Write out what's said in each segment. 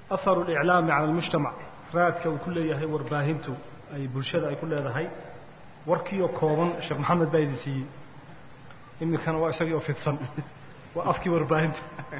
aharu اliclaami cala almujtamac raadka uu ku leeyahay warbaahintu ay bulshada ay ku leedahay warkiioo kooban sheekh maxamed baa idin siiyey iminkana waa isagii oo fidsan waa afkii warbaahinta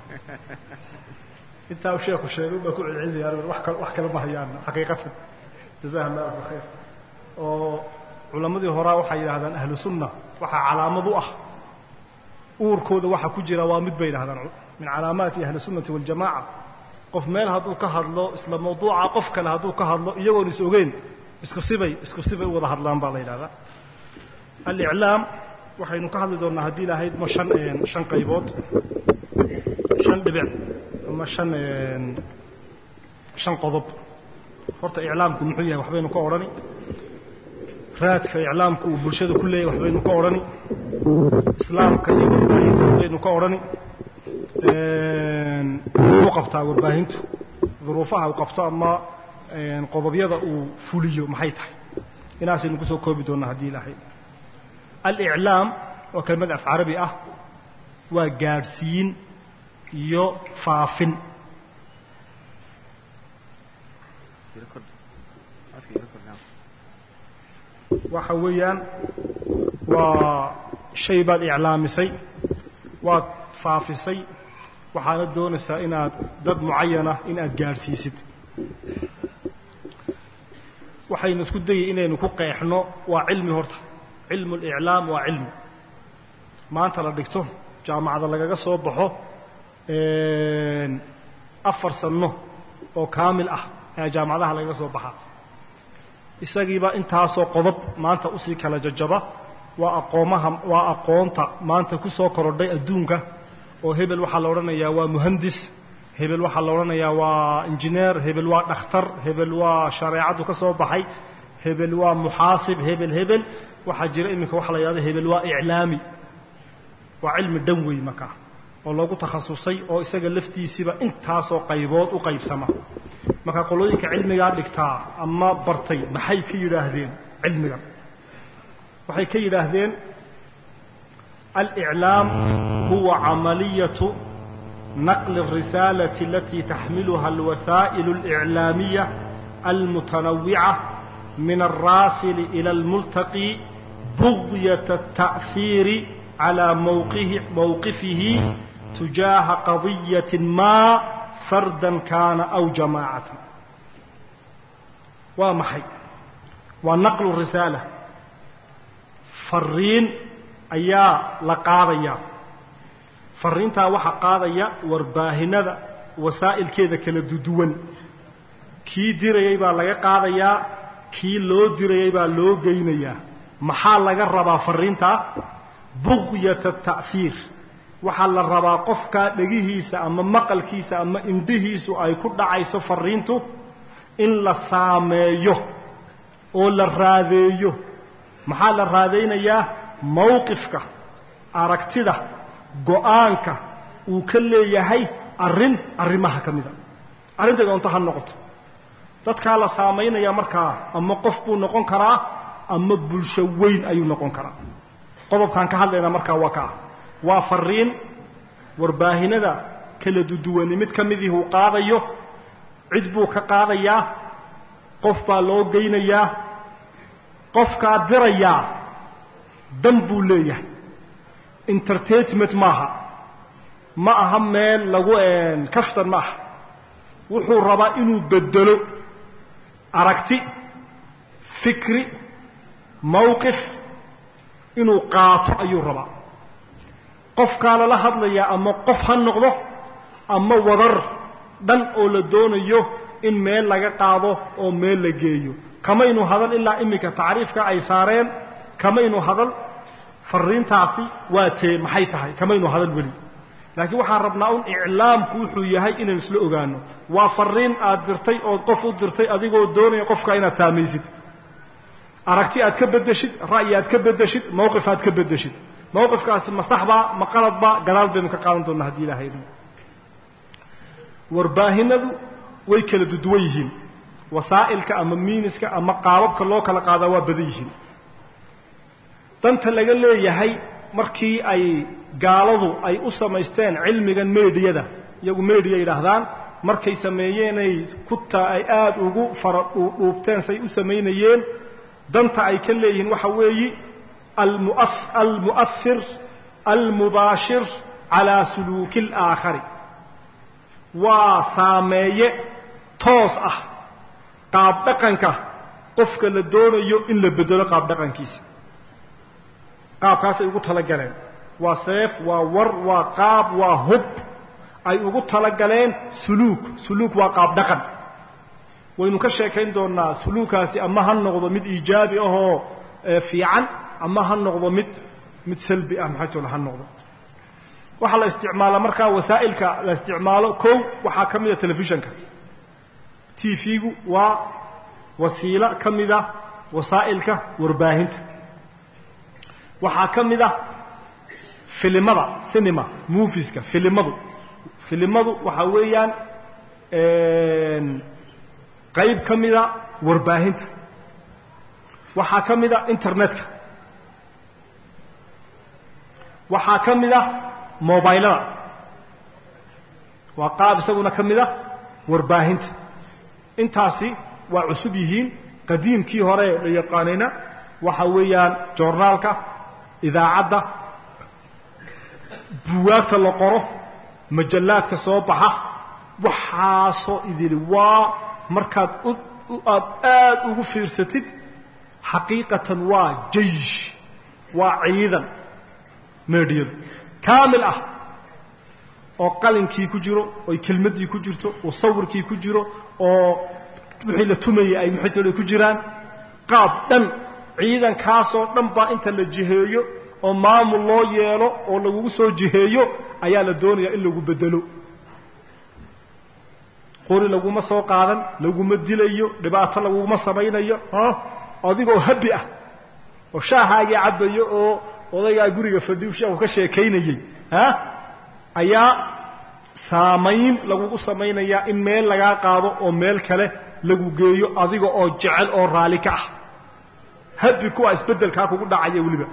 intaa u sheeku sheegay baa ku celcelinayaan wax kal wax kale ma hayaan xaqiiqatan jazaha allah alfa khayr oo culammadii horaa waxay yidhahdaan ahlu sunna waxaa calaamad u ah uurkooda waxa ku jira waa mid bay yidhahdaan min calaamaati ahli sunnati waljamaca qof meel hadduu ka hadlo isla mawduuca qof kale hadduu ka hadlo iyagoon is ogeyn isku sibay isku sibay u wada hadlaan baa la yidhahdaa aliclaam waxaynu ka hadli doonnaa haddii lahayd ma shan shan qaybood shan dhibic ama shan shan qodob horta iclaamku muxuu yahay waxbaynu ka odhani raadka iclaamku uu bulshada ku leeyahy waxbaynu ka odhani islaamka iyo warbaahinta waxbaynu ka odhani muxuu qabtaa warbaahintu duruufaha uu qabto ama qodobyada uu fuliyo maxay tahay inaasaynu kusoo koobi doonnaa haddii lahayd aliclaam waa kelmad af carabi ah waa gaadhsiin iyo faafin waxa weeyaan waa shay baad iclaamisay waad faafisay waxaana doonaysaa inaad dad mucayana in aad gaadhsiisid waxaynu isku dayay inaynu ku qeexno waa cilmi horta cilmu اliclaam waa cilmi maanta la dhigto jaamacada lagaga soo baxo afar sanno oo kaamil ah ayaa jaamacadaha lagaga soo baxaa isagiiba intaasoo qodob maanta usii kala jajaba waa aqoomaha waa aqoonta maanta ku soo korodhay adduunka oo hebel waxaa la odhanayaa waa muhandis hebel waxaa la odhanayaa waa injineer hebel waa dhakhtar hebel waa shareecaddu ka soo baxay hebel waa muxaasib hebel hebel waxaa jira iminka waxa la yidhahdo hebel waa iclaami waa cilmi dhan wey markaa oo loogu takhasusay oo isaga laftiisiiba intaasoo qaybood u qaybsama marka qolooyinka cilmigaa dhigtaa ama bartay maxay ka yidhaahdeen cilmigan waxay ka yidhaahdeen aliclaam huwa camaliyatu naqli الrisaalati alatii taxmiluha alwasaa'il اlإclaamiya almutanawica min alraasili ila almultaqi bugyaة التa'hiiri calى mowqifihi tujaaha qadiyaة ma farda kaana aw jamaacatan waa maxay waa naqlu risaala fariin ayaa la qaadayaa fariintaa waxaa qaadaya warbaahinada wasaa'ilkeeda kala duduwan kii dirayay baa laga qaadayaa kii loo dirayay baa loo geynayaa maxaa laga rabaa fariintaa bugyata ta'hiir waxaa la rabaa qofkaa dhegihiisa ama maqalkiisa ama indhihiisu ay ku dhacayso fariintu in la saameeyo oo la raadeeyo maxaa la raadaynayaa mowqifka aragtida go'aanka uu ka leeyahay arrin arrimaha ka mida arrinta doonto ha noqoto dadkaa la saamaynaya markaa ama qof buu noqon karaa ama bulsho weyn ayuu noqon karaa qodobkaan ka hadlaynaa markaa waa kaa waa fariin warbaahinada kala duduwani mid ka midii uu qaadayo cid buu ka qaadayaa qof baa loo geynayaa qofkaa dirayaa dan buu leeyahay entertainment maaha ma aha meel lagu kaftan ma aha wuxuu rabaa inuu bedelo aragti fikri mowqif inuu qaato ayuu rabaa qofkaa lala hadlayaa ama qof ha noqdo ama wadar dhan oo la doonayo in meel laga qaado oo meel la geeyo kamaynu hadal ilaa iminka tacriifka ay saareen kamaynu hadal fariintaasi waa tee maxay tahay kamaynu hadal weli laakiin waxaan rabnaa un iclaamku wuxuu yahay inaynu isla ogaano waa fariin aad dirtay ood qof u dirtay adigoo doonaya qofka inaad saamaysid aragti aad ka beddeshid ra'yi aad ka beddeshid mowqif aad ka beddeshid mowqifkaasi ma saxbaa ma qaladbaa gadaal baynu ka qaadan doonnaa haddii ilahay idin warbaahinadu way kala duduwan yihiin wasaa'ilka ama miiniska ama qaababka loo kala qaadaa waa badan yihiin danta laga leeyahay markii ay gaaladu ay u samaysteen cilmigan mediyada iyagu mediya yidhaahdaan markay sameeyeenay kuta ay aada ugu fara dhuubteen say u samaynayeen danta ay ka leeyihiin waxa weeyi almua almu'ahir almubaashir calaa suluuki alaakhari waa saameeye toos ah qaab dhaqanka qofka la doonayo in la bedelo qaab dhaqankiisa qaabkaasay ugu talagaleen waa seef waa war waa qaab waa hub ay ugu talagaleen suluuk suluuk waa qaab dhaqan waynu ka sheekayn doonaa suluukaasi ama ha noqdo mid iijaabi ahoo fiican ama ha noqdo mid mid salbi ah maxaytoola ha noqdo waxaa la isticmaala markaa wasaa'ilka la isticmaalo kow waxaa ka mida telefishanka t v-gu waa wasiilo ka mida wasaa'ilka warbaahinta waxaa ka mid a filimada cinema moviska filimadu filimadu waxaa weeyaan qayb ka mida warbaahinta waxaa ka mid a internetka waxaa ka mid a mobilada waa qaab isaguna ka mid a warbaahinta intaasi waa cusub yihiin qadiimkii hore la yaqaanayna waxa weeyaan joornaalka idaacadda buwaagta la qoro majallaadka soo baxa waxaasoo idili waa markaad aad aada ugu fiirsatid xaqiiqatan waa jaysh waa ciidan meedhiyadu kaamil ah oo qalinkii ku jiro oy kelmaddii ku jirto oo sawirkii ku jiro oo wixii la tumayay ay maxaytooda ku jiraan qaab dhan ciidankaasoo dhan baa inta la jiheeyo oo maamul loo yeelo oo lagugu soo jiheeyo ayaa la doonayaa in lagu bedelo qori laguma soo qaadan laguma dilayo dhibaato laguma samaynayo adigoo habi ah oo shaahaagii cabbayo oo odaygaa guriga fadiusha uu ka sheekaynayey ayaa saamayn lagugu samaynayaa in meel lagaa qaado oo meel kale lagu geeyo adiga oo jecel oo raalli ka ah habi kuwa isbeddelkaa kugu dhacaya weliba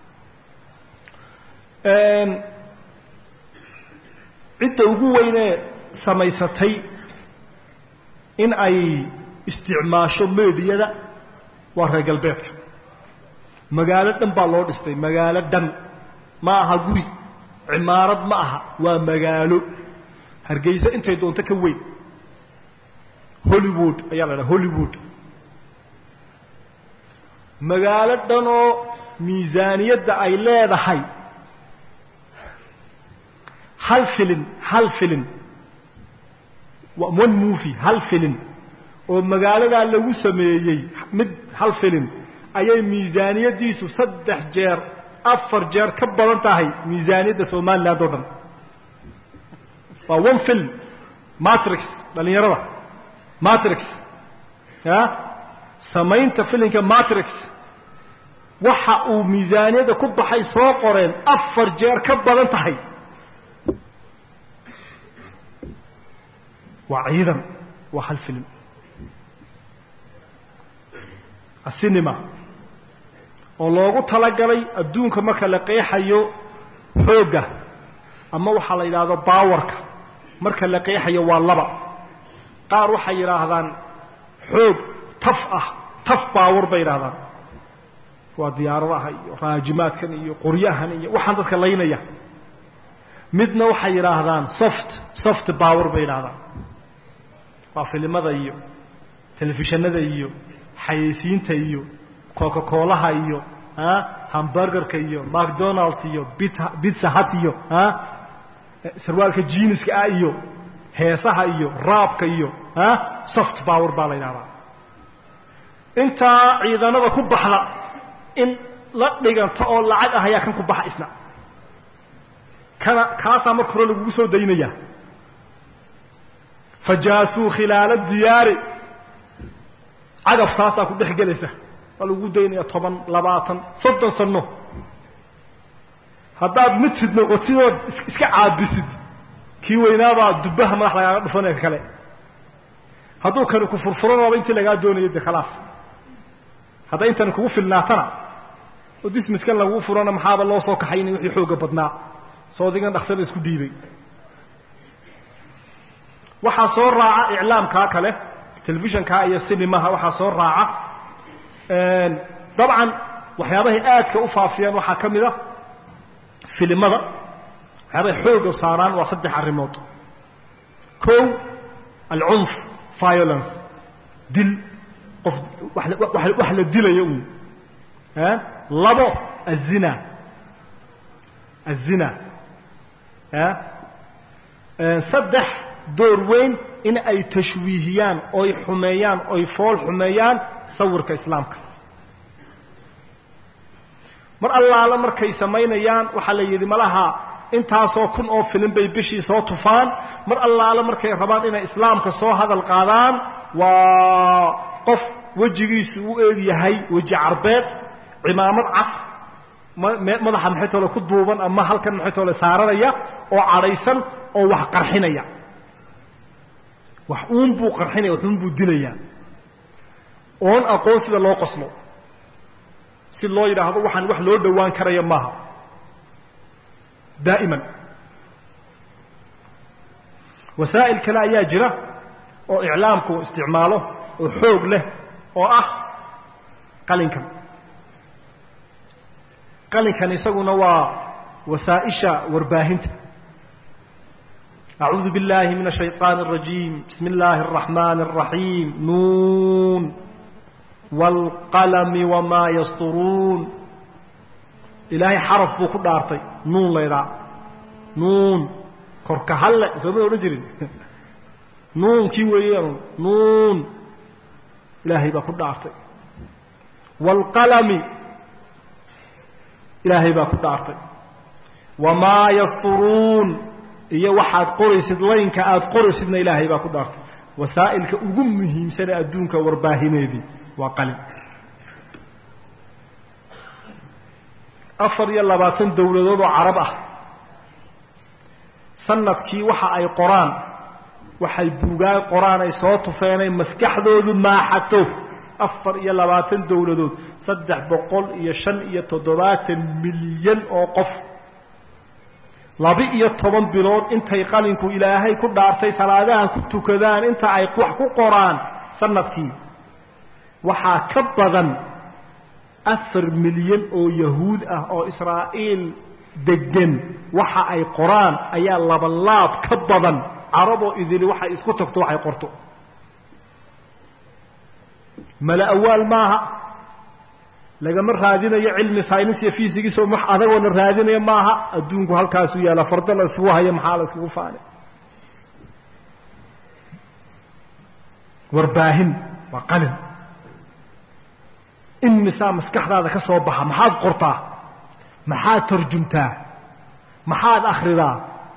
cidda ugu weynee samaysatay in ay isticmaasho meediyada waa reer galbeedka magaalo dhan baa loo dhistay magaalo dhan ma aha guri cimaarad ma aha waa magaalo hargeysa intay doonto ka weyn hollywood ayaa la dhaha hollywood magaalo dhanoo miisaaniyadda ay leedahay hal filin hal filin one movie hal filin oo magaaladaa lagu sameeyey mid hal filin ayay miisaaniyaddiisu saddex jeer afar jeer ka badan tahay miisaaniyadda somaliland oo dhan waa one film matrix dhalinyarada matrix a samaynta filinka matrix waxa uu miisaaniyadda ku baxay soo qoreen afar jeer ka badan tahay waa ciidan waa hal film asinima oo loogu talagalay adduunka marka la qeexayo xoogga ama waxaa la yidhaahdo baawarka marka la qeexayo waa laba qaar waxay yidhaahdaan xoog taf ah taf baawar bay yidhahdaan waa diyaaradaha iyo raajimaadkan iyo qoryahan iyo waxaan dadka laynaya midna waxay yidhaahdaan soft soft baawar bay yidhahdaan waa filimada iyo telefishanada iyo xayeysiinta iyo coca coolaha iyo hamburgerka iyo macdonalds iyo bitsa hat iyo sarwaalka jiniska ah iyo heesaha iyo raabka iyo soft power baa la yidhahdaa intaa ciidanada ku baxda in la dhiganta oo lacag ah ayaa kan ku baxa isna kana kaasaa marka hore lagugu soo daynaya fajaasuu khilaala diyaari cagafkaasaa ku dhex gelaysa waa lagu daynaya toban labaatan soddon sano haddaad midsid noqotidood iska caabisid kii weynaabaa dubbaha madax lagaaga dhufanaya kale hadduu kani ku furfuranaaba intii lagaa doonayo de khalaas hadday intani kugu filnaatana oo dismiskan laguu furana maxaaba loo soo kaxaynay wixii xooga badnaa soodigan dhaksada isku dhiibay waxaa soo raaca iclaamkaa kale telefishankaa iyo sinimaha waxaa soo raaca dabcan waxyaabahay aadka u faafiyaan waxaa ka mid a filimada waxyaabahay xooga saaraan waa saddex arrimood ko alcunf violence dil qof wax la dilayo un labo azina azina saddex door weyn in ay tashwiihiyaan oy xumeeyaan oy fool xumeeyaan sawirka islaamka mar allaala markay samaynayaan waxaa la yidhi malaha intaasoo kun oo filim bay bishii soo tufaan mar allaala markay rabaan inay islaamka soo hadal qaadaan waa qof wejigiisu u eeg yahay weji carbeed cimaamad cas madaxa maxaytoole ku duuban ama halkan maxaytoole saaranaya oo cadhaysan oo wax qarxinaya wax uun buu qarxinaya wax uun buu dilayaa oon aqoon sida loo qoslo si loo yidhaahdo waxaan wax loo dhowaan karaya maaha daa'iman wasaa'il kale ayaa jira oo iclaamku isticmaalo oo xoog leh oo ah qalinkan qalinkan isaguna waa wasaa'isha warbaahinta أعوذ بالله من الشيطان الرجيم بسم الله الرحمن الرحيم نون والقلم وما يسطرون إلهي حرف بو كدارتي نون ليرا نون كرك هلا سمي ورجل نون كي ويان نون إلهي با كدارتي والقلم إلهي با كدارتي وما يسطرون iyo waxaad qoraysid laynka aada qoraysidna ilaahay baa ku dhaartay wasaa'ilka ugu muhiimsane adduunka warbaahineedii waa qalin afar iyo labaatan dowladood oo carab ah sanadkii waxa ay qoraan waxay buugaan qoraan ay soo tufeenay maskaxdoodu maaxato afar iyo labaatan dowladood saddex boqol iyo shan iyo toddobaatan milyan oo qof laba-iyo toban bilood intay qalinku ilaahay ku dhaartay salaadaha ku tukadaan inta ay wax ku qoraan sanadkii waxaa ka badan afar milyan oo yahuud ah oo israa'iil degan waxa ay qoraan ayaa labalaab ka badan caraboo idili waxay isku tagto waxay qorto mala awaal maaha lagama raadinayo cilmi synis iyo fysigiis oo wax adagoona raadinayo maaha adduunku halkaasuu yaalla fardo la isugu hayo maxaa la isugu faanay warbaahin waa qalin imisaa maskaxdaada ka soo baxa maxaad qortaa maxaad tarjumtaa maxaad akhridaa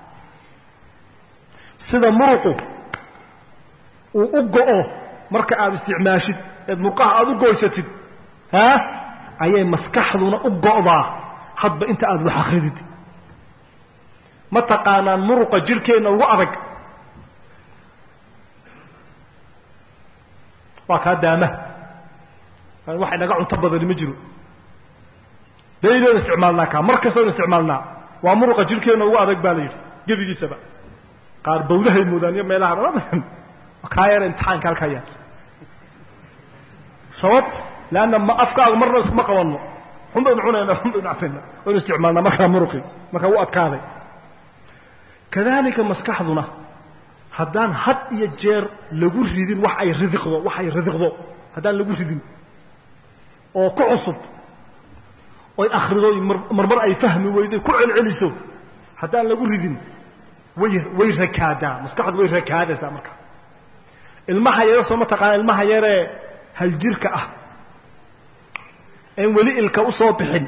sida muruqu uu u go-o marka aada isticmaashid eed murqaha aada u goysatid ha ayay maskaxduna u go'daa hadba inta aada wax akridid ma taqaanaan muruqa jirhkeenna ugu adag waa kaa daamaha wax inaga cunto badani ma jiro daydoon isticmaalnaa kaa mar kastoon isticmaalnaa waa muruqa jirhkeenna ugu adag baa la yidhi gebigiisaba qaar bawdahay moodaan iyo meelaha dhaladan kaa yar imtixaanka halkaa yaal sabab leanna ma afkaaga marna iskuma qabanno xun baynu cunayna xun baynu cafayna waynu isticmaalnaa markaa muruqi markaa u adkaaday kadalika maskaxduna haddaan had iyo jeer lagu ridin wax ay ridiqdo wax ay ridiqdo haddaan lagu ridin oo ku cusub oy akhrido marmar ay fahmi weydo ku celceliso haddaan lagu ridin way way rakaadaa maskaxdu way rakaadaysaa marka ilmaha yare soo ma taqaana ilmaha yaree haljirka ah een weli ilka usoo bixin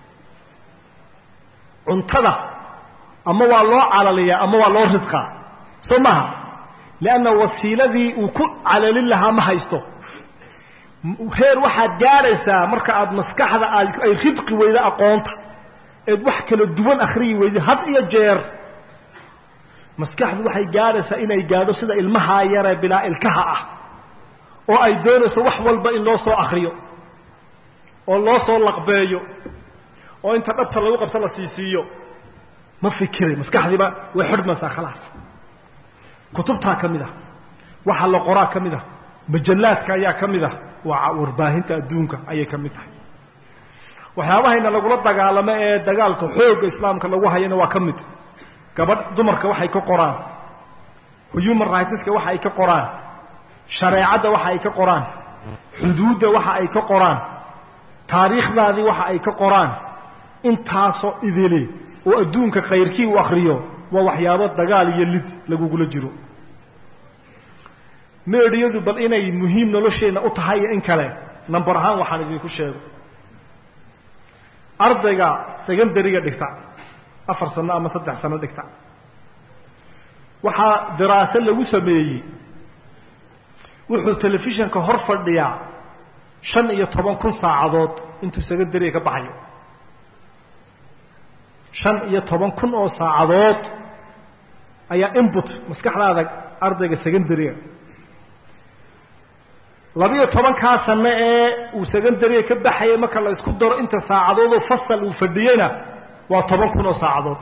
cuntada ama waa loo calaliyaa ama waa loo ridqaa soo maha leanna wasiiladii uu ku calalin lahaa ma haysto heer waxaad gaadhaysaa marka aada maskaxda aad ay ridqi weydo aqoonta eed wax kala duwan akhriyi weydo had iyo jeer maskaxdu waxay gaadhaysaa inay gaadho sida ilmahaa yaree bilaa ilkaha ah oo ay doonayso wax walba in loo soo akriyo oo loo soo laqbeeyo oo inta dhabta lagu qabto la siisiiyo ma fikiray maskaxdiiba way xidhmaysaa khalaas kutubtaa ka mid ah waxa la qoraa ka mid ah majallaadka ayaa ka mid ah waa warbaahinta adduunka ayay ka mid tahay waxyaabahayna lagula dagaalamo ee dagaalka xoogga islaamka lagu hayana waa ka mid gabadh dumarka waxay ka qoraan human rightska waxa ay ka qoraan shareecadda waxa ay ka qoraan xuduudda waxa ay ka qoraan taariikhdaadii waxa ay ka qoraan intaasoo idili oo adduunka khayrkii u akriyo waa waxyaabo dagaal iyo lid lagugula jiro meedhiyadu bal inay muhiim nolosheenna u tahay iyo in kale number ahaan waxaan idinku sheego ardayga secondariga dhigta afar sano ama saddex sano dhigta waxaa daraase lagu sameeyey wuxuu telefishanka hor fadhiyaa shan iyo toban kun saacadood intuu secondariga ka baxayo shan iyo toban kun oo saacadood ayaa input maskaxdaada ardayga secondariga labiyo tobankaa sano ee uu secondariga ka baxayay marka la isku daro inta saacadoodoo fasal uu fadhiyeyna waa toban kun oo saacadood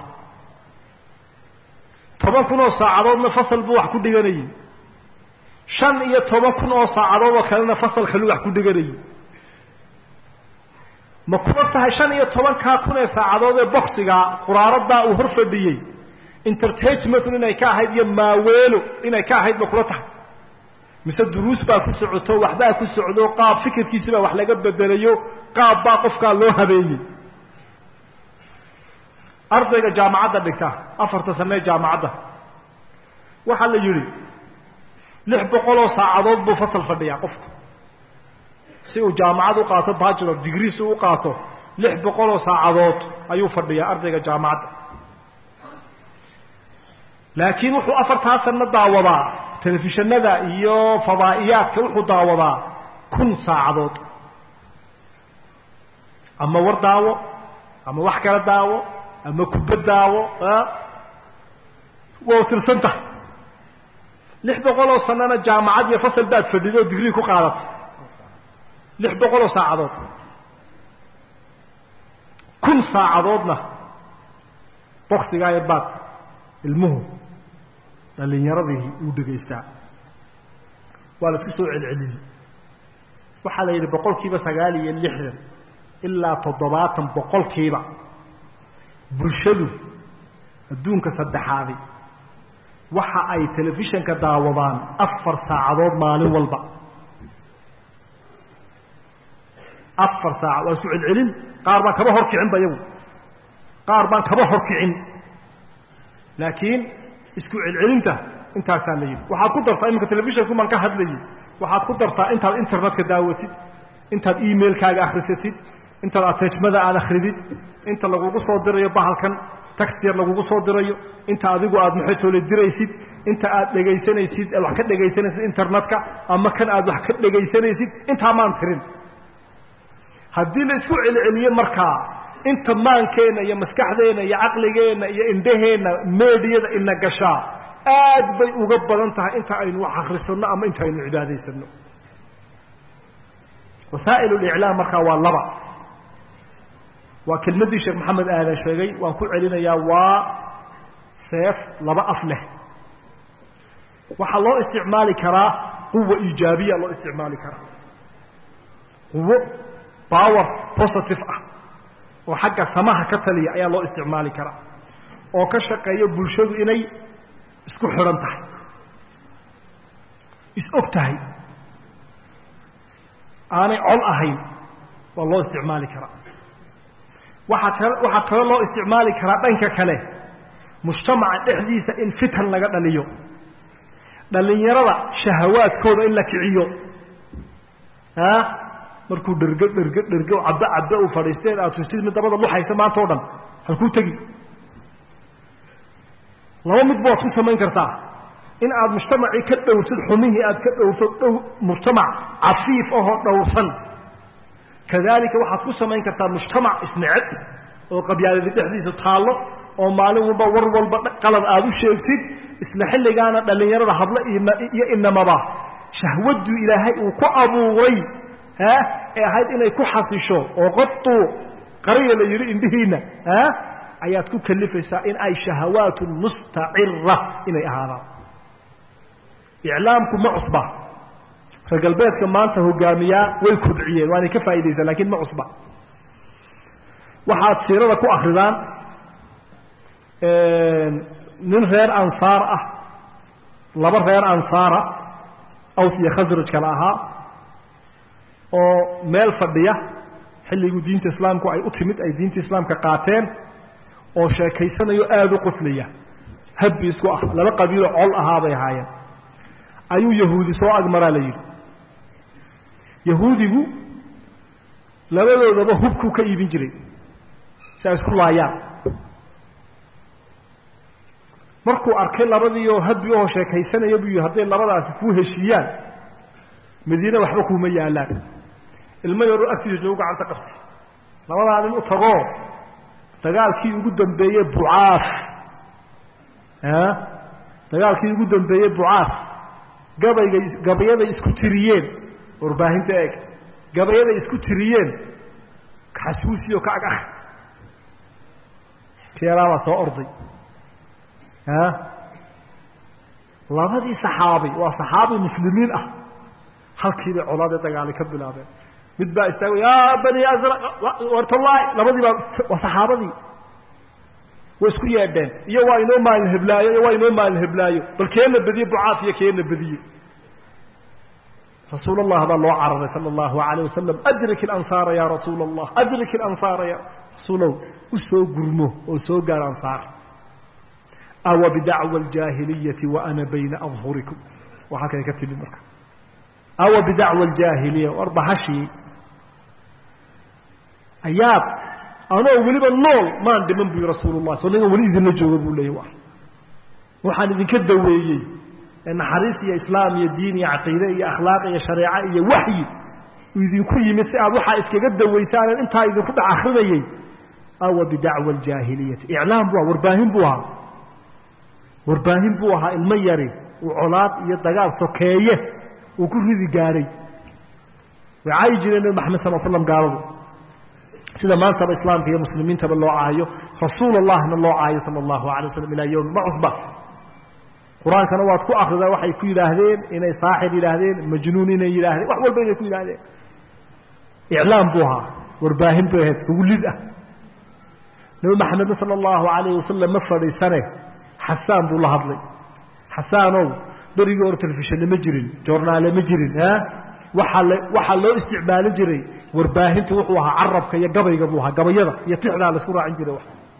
toban kun oo saacadoodna fasal buu wax ku dhiganayay shan iyo toban kun oo saacadood oo kalena fasal kaluu wax ku dhiganayay ma kuma tahay shan iyo tobankaa kun ee saacadood ee boksiga quraaradaa uu hor fadhiyey intertagementun inay ka ahayd iyo maaweelo inay ka ahayd ma kula tahay mise duruus baa ku socoto waxbaa ku socdo qaab fikirkiisi baa wax laga bedelayo qaab baa qofkaa loo habeeyey ardayga jaamacadda dhigta afarta sanee jaamacadda waxaa la yidhi lix boqol oo saacadood buu fasal fadhiyaa qofku si uu jaamacad u qaato bachelor degree si u qaato lix boqol oo saacadood ayuu fadhiyaa ardayga jaamacadda laakiin wuxuu afartaa sano daawadaa telefishanada iyo fadaa'iyaadka wuxuu daawadaa kun saacadood ama war daawo ama wax kala daawo ama kubad daawo waa tirsan tahay lix boqol oo sanana jaamacad iyo fasal baad fadhido oo digrii ku qaadatay lix boqol oo saacadood kun saacadoodna boksigaa yar baad ilmuhu dhalinyaradii uu dhegaystaa waa la isku soo celceliyey waxaa la yidhi boqolkiiba sagaal iyo lixdan ilaa toddobaatan boqolkiiba bulshadu adduunka saddexaadi waxa ay telefishanka daawadaan afar saacadood maalin walba afar saaca waa isku celcelin qaar baan kaba horkicinba iyagu qaar baan kaba horkicin laakiin isku celcelinta intaasaa la yidhi waxaad ku dartaa iminka telefishanku maan ka hadlayay waxaad ku dartaa intaad internetka daawatid intaad emailkaaga akhrisatid intaad atejmada aad akridid inta lagugu soo dirayo bahalkan taxyar lagugu soo dirayo inta adigu aad maxaytoole diraysid inta aad dhegaysanaysid aad wax ka dhegaysanaysid internetka ama kan aad wax ka dhegaysanaysid intaa maan tirin haddii la isku celceliyo markaa inta maankeenna iyo maskaxdeenna iyo caqligeenna iyo indhaheenna meediyada ina gashaa aad bay uga badan tahay inta aynu wax akrisanno ama inta aynu cibaadaysano wasaa'il liclaam markaa waa laba waa kelmaddii sheekh maxamed aadan sheegay waan ku celinayaa waa seef laba af leh waxaa loo isticmaali karaa quwa iijaabiya loo isticmaali karaa quwo power positive ah oo xagga samaha ka taliya ayaa loo isticmaali karaa oo ka shaqeeya bulshadu inay isku xidhan tahay is-og tahay aanay col ahayn waa loo isticmaali karaa waxaa kale waxaa kaloo loo isticmaali karaa dhanka kale mujtamaca dhexdiisa in fitan laga dhaliyo dhalinyarada shahawaadkooda in la kiciyo a markuu dhergo dhergo dhergo cabbe cabbe uu fadhiisteen aad tustid mid dabada luxaysa maanta o dhan halkuu tegi laba midba waad ku samayn kartaa in aad mujtamacii ka dhowrtid xumihii aad ka dhowrto dhow mujtamac cafiif ahoo dhowrsan kadalika waxaad ku samayn kartaa mujtamac isneceb oo qabyaaladi dhexdiisa taallo oo maalin walba war walba qalad aad u sheegtid isla xilligaana dhallinyarada hablo iyo inamaba shahwaddu ilaahay uu ku abuuray ha ee ahayd inay ku xasisho oo qaduu qariya la yidhi indhihiinna ha ayaad ku kalifaysaa in ay shahawaatun mustacira inay ahaadaan iclaamku ma cusba reer galbeedka maanta hogaamiyaa way kobciyeen waanay ka faa'idaysaan lakin ma cusba waxaad siirada ku akridaan nin reer ansaar ah laba reer ansaara aws iyo khasraj kale ahaa oo meel fadhiya xilliguu diinta islaamku ay u timid ay diinta islaamka qaateen oo sheekaysanayo aada u quflaya habbi isku ah laba qabiilo col ahaa bay ahaayeen ayuu yahuudi soo agmaraa la yidhi yahuudigu labadoodaba hubkuu ka iibin jiray si ay isku laayaan markuu arkay labadii oo habbi oo sheekaysanaya buu yihi hadday labadaasi kuu heshiiyaan madiine waxba kuuma yaalaan ilmo yaroo agtiisa joogu gacanta qabtay labadaa nin u tagoo dagaalkii ugu dambeeyey bucaas dagaalkii ugu dambeeyey bucaas gabaygay gabayaday isku tiriyeen warbaahinta eeg gabayaday isku tiriyeen xasuusiyo ka ag ah keelaabaa soo orday labadii saxaabi waa saxaabi muslimiin ah halkiibay colaadee dagaali ka bilaabeen mid baa istaago ya bani asraq wartallaahi labadii baa waa saxaabadii way isku yeedheen iyo waa inoo maalin heblaayo iyo waa inoo maalin heblaayo bal keena bediye bucaaf iyo keena bediye rasuul allah baa loo cararay sala allahu alayh wasalam adrik ilansaara ya rasuula allah adrik ilansaara ya rasuulow u soo gurmo oo soo gaar ansaar awa bidacwa aljaahiliyati wa ana bayna adhurikum waa halkay ka timid marka awa bidacwa aljaahiliya war bahashii ayaad anoo weliba nool maan dhiman buyi rasuulullah soo ningan weli idinla jooga buu leeyay wa waxaan idinka daweeyey naxariis iyo islaam iyo diin iyo caqiide iyo akhlaaq iyo shareeco iyo waxyi uu idinku yimid si aad waxaa iskaga dawaysaanan intaa idinku dhex akrinayey awa bidacwa aljaahiliyati iclaam bu aha warbaahin buu ahaa warbaahin buu ahaa ilmo yari uu colaad iyo dagaal sokeeye uu ku ridi gaadhay way caayi jireen nabi maxamed sal slam gaaladu sida maantaba islaamka iyo muslimiintaba loo caayo rasuul allahna loo caayo sala allahu alay waslam ilaa yowmi ma cusba qur-aankana waad ku akridaa waxay ku yidhaahdeen inay saaxir yidhaahdeen majnuun inay yidhaahdeen wax walba inay ku yidhaahdeen iclaam buu ahaa warbaahin bay ahayd ugu lid ah nabi maxamedna sala allahu alayh wasalam ma fadhiisane xasaan buu la hadlay xasaanow berigii hore telefishane ma jirin joornaale ma jirin waaa l waxaa loo isticmaali jiray warbaahintu wuxuu ahaa carabka iyo gabayga buu ahaa gabayada iyo tixdaa laisku raacin jiray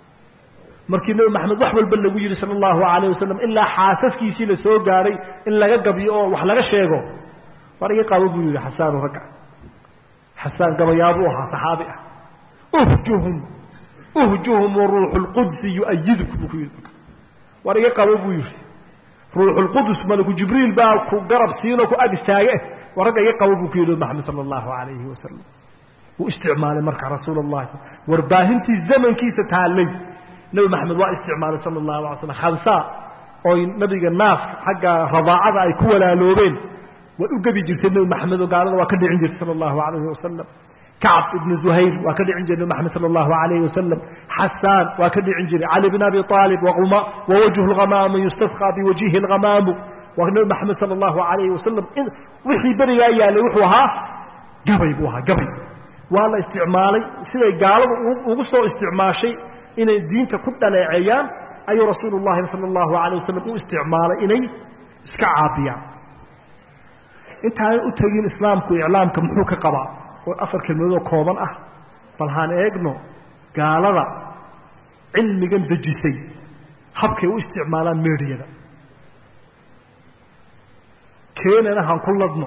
markii nebi maxamed wax walba lagu yidhi sala allahu alayh wasalam ilaa xaasaskiisii la soo gaadhay in laga gabiyo oo wax laga sheego war iga qabo buu yidhi xasaanu ragga xasaan gabayaabuu ahaa saxaabi ah uhjuhum uhjuhum waruuxu lqudsi yu'ayiduk buu ku yidhi war iga qabo buu yidhi ruuxulqudus malaku jibriil baa ku garab siinoo ku ag istaage war ragga iga qabo buu ku yidhi maxamed sala allahu alayhi wasalam wuu isticmaalay marka rasuul allahi warbaahintii zamankiisa taallay nebi maxamed waa isticmaalay sala allahu alay slam khamsaa oy nabiga naaska xagga radaacada ay ku walaaloobeen way u gebi jirtay nebi maxamed oo gaalada waa ka dhicin jirtay sala allahu alayhi wasalam kacb ibnu zuhayr waa ka dhicin jiray nebi maxamed sala allahu alayhi wasalam xasaan waa ka dhicin jiray cali bn abi aalib wawajhu lhamaamu yustasqaa biwajhihi lhamaamu waa nebi maxamed sala allahu alayhi wasalam wixii berigaa yaalay wuxuu ahaa gabay buu ahaa gabay waa la isticmaalay siday gaaladu ugu soo isticmaashay inay diinta ku dhaleeceeyaan ayuu rasuulu llahi sala allahu alayh wasalam u isticmaalay inay iska caabiyaan intaanan u tegin islaamku iclaamka muxuu ka qabaa oo afar kelmadoodoo kooban ah bal haan eegno gaalada cilmigan dejisay habkay u isticmaalaan meediyada keenana haan ku ladno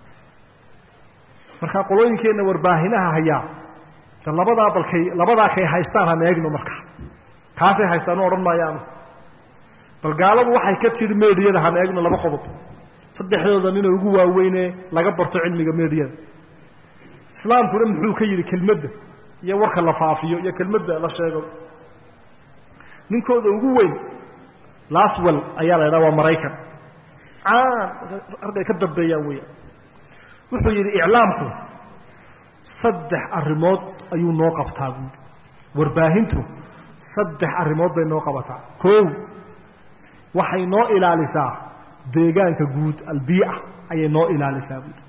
markaa qolooyinkeenna warbaahinaha hayaa de labadaa balkay labadaa kay haystaan haan eegno markaa kaasay haystaan u odhan maayaanu bal gaaladu waxay ka tidhi meediyada haan eegno laba qodob saddexdooda nina ugu waaweyne laga barto cilmiga meediyada islaamkuna muxuu ka yidhi kelmadda iyo warka la faafiyo iyo kelmadda la sheego ninkooda ugu weyn laswell ayaa la ydhaha waa maraykan caan argay ka dambeeyaan weya wuxuu yidhi iclaamku saddex arrimood ayuu noo qabtaa buui warbaahintu saddex arrimood bay noo qabataa kow waxay noo ilaalisaa deegaanka guud albiica ayay noo ilaalisaa buui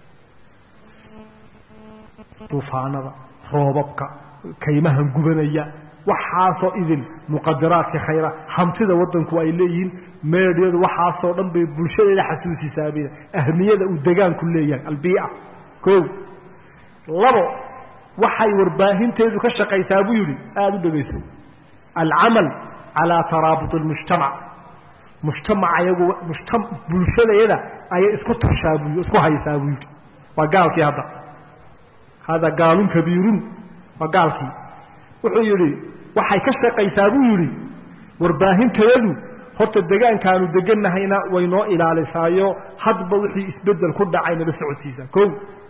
duufaanada roobabka kaymahan gubanaya waxaasoo idin muqadaraadka khayra hantida waddanku ay leeyihiin meedhyadu waxaasoo dhan bay bulshadeeda xasuusisaab ahmiyada uu degaanku leeyahay albiica ko labo waxay warbaahinteedu ka shaqaysaa buu yidhi aada u dhegayso alcamal calaa taraabut almujtamac mujtamaca iyagu mujta bulshadeeda ayay isku tushaa buu isku haysaa buu yidhi waa gaalkii hadda hada gaalun kabiirun waa gaalkii wuxuu yidhi waxay ka shaqaysaa buu yidhi warbaahinteedu horta degaankaanu deganahayna way noo ilaalisaayo hadba wixii isbedel ku dhacay nala socodsiisaa ko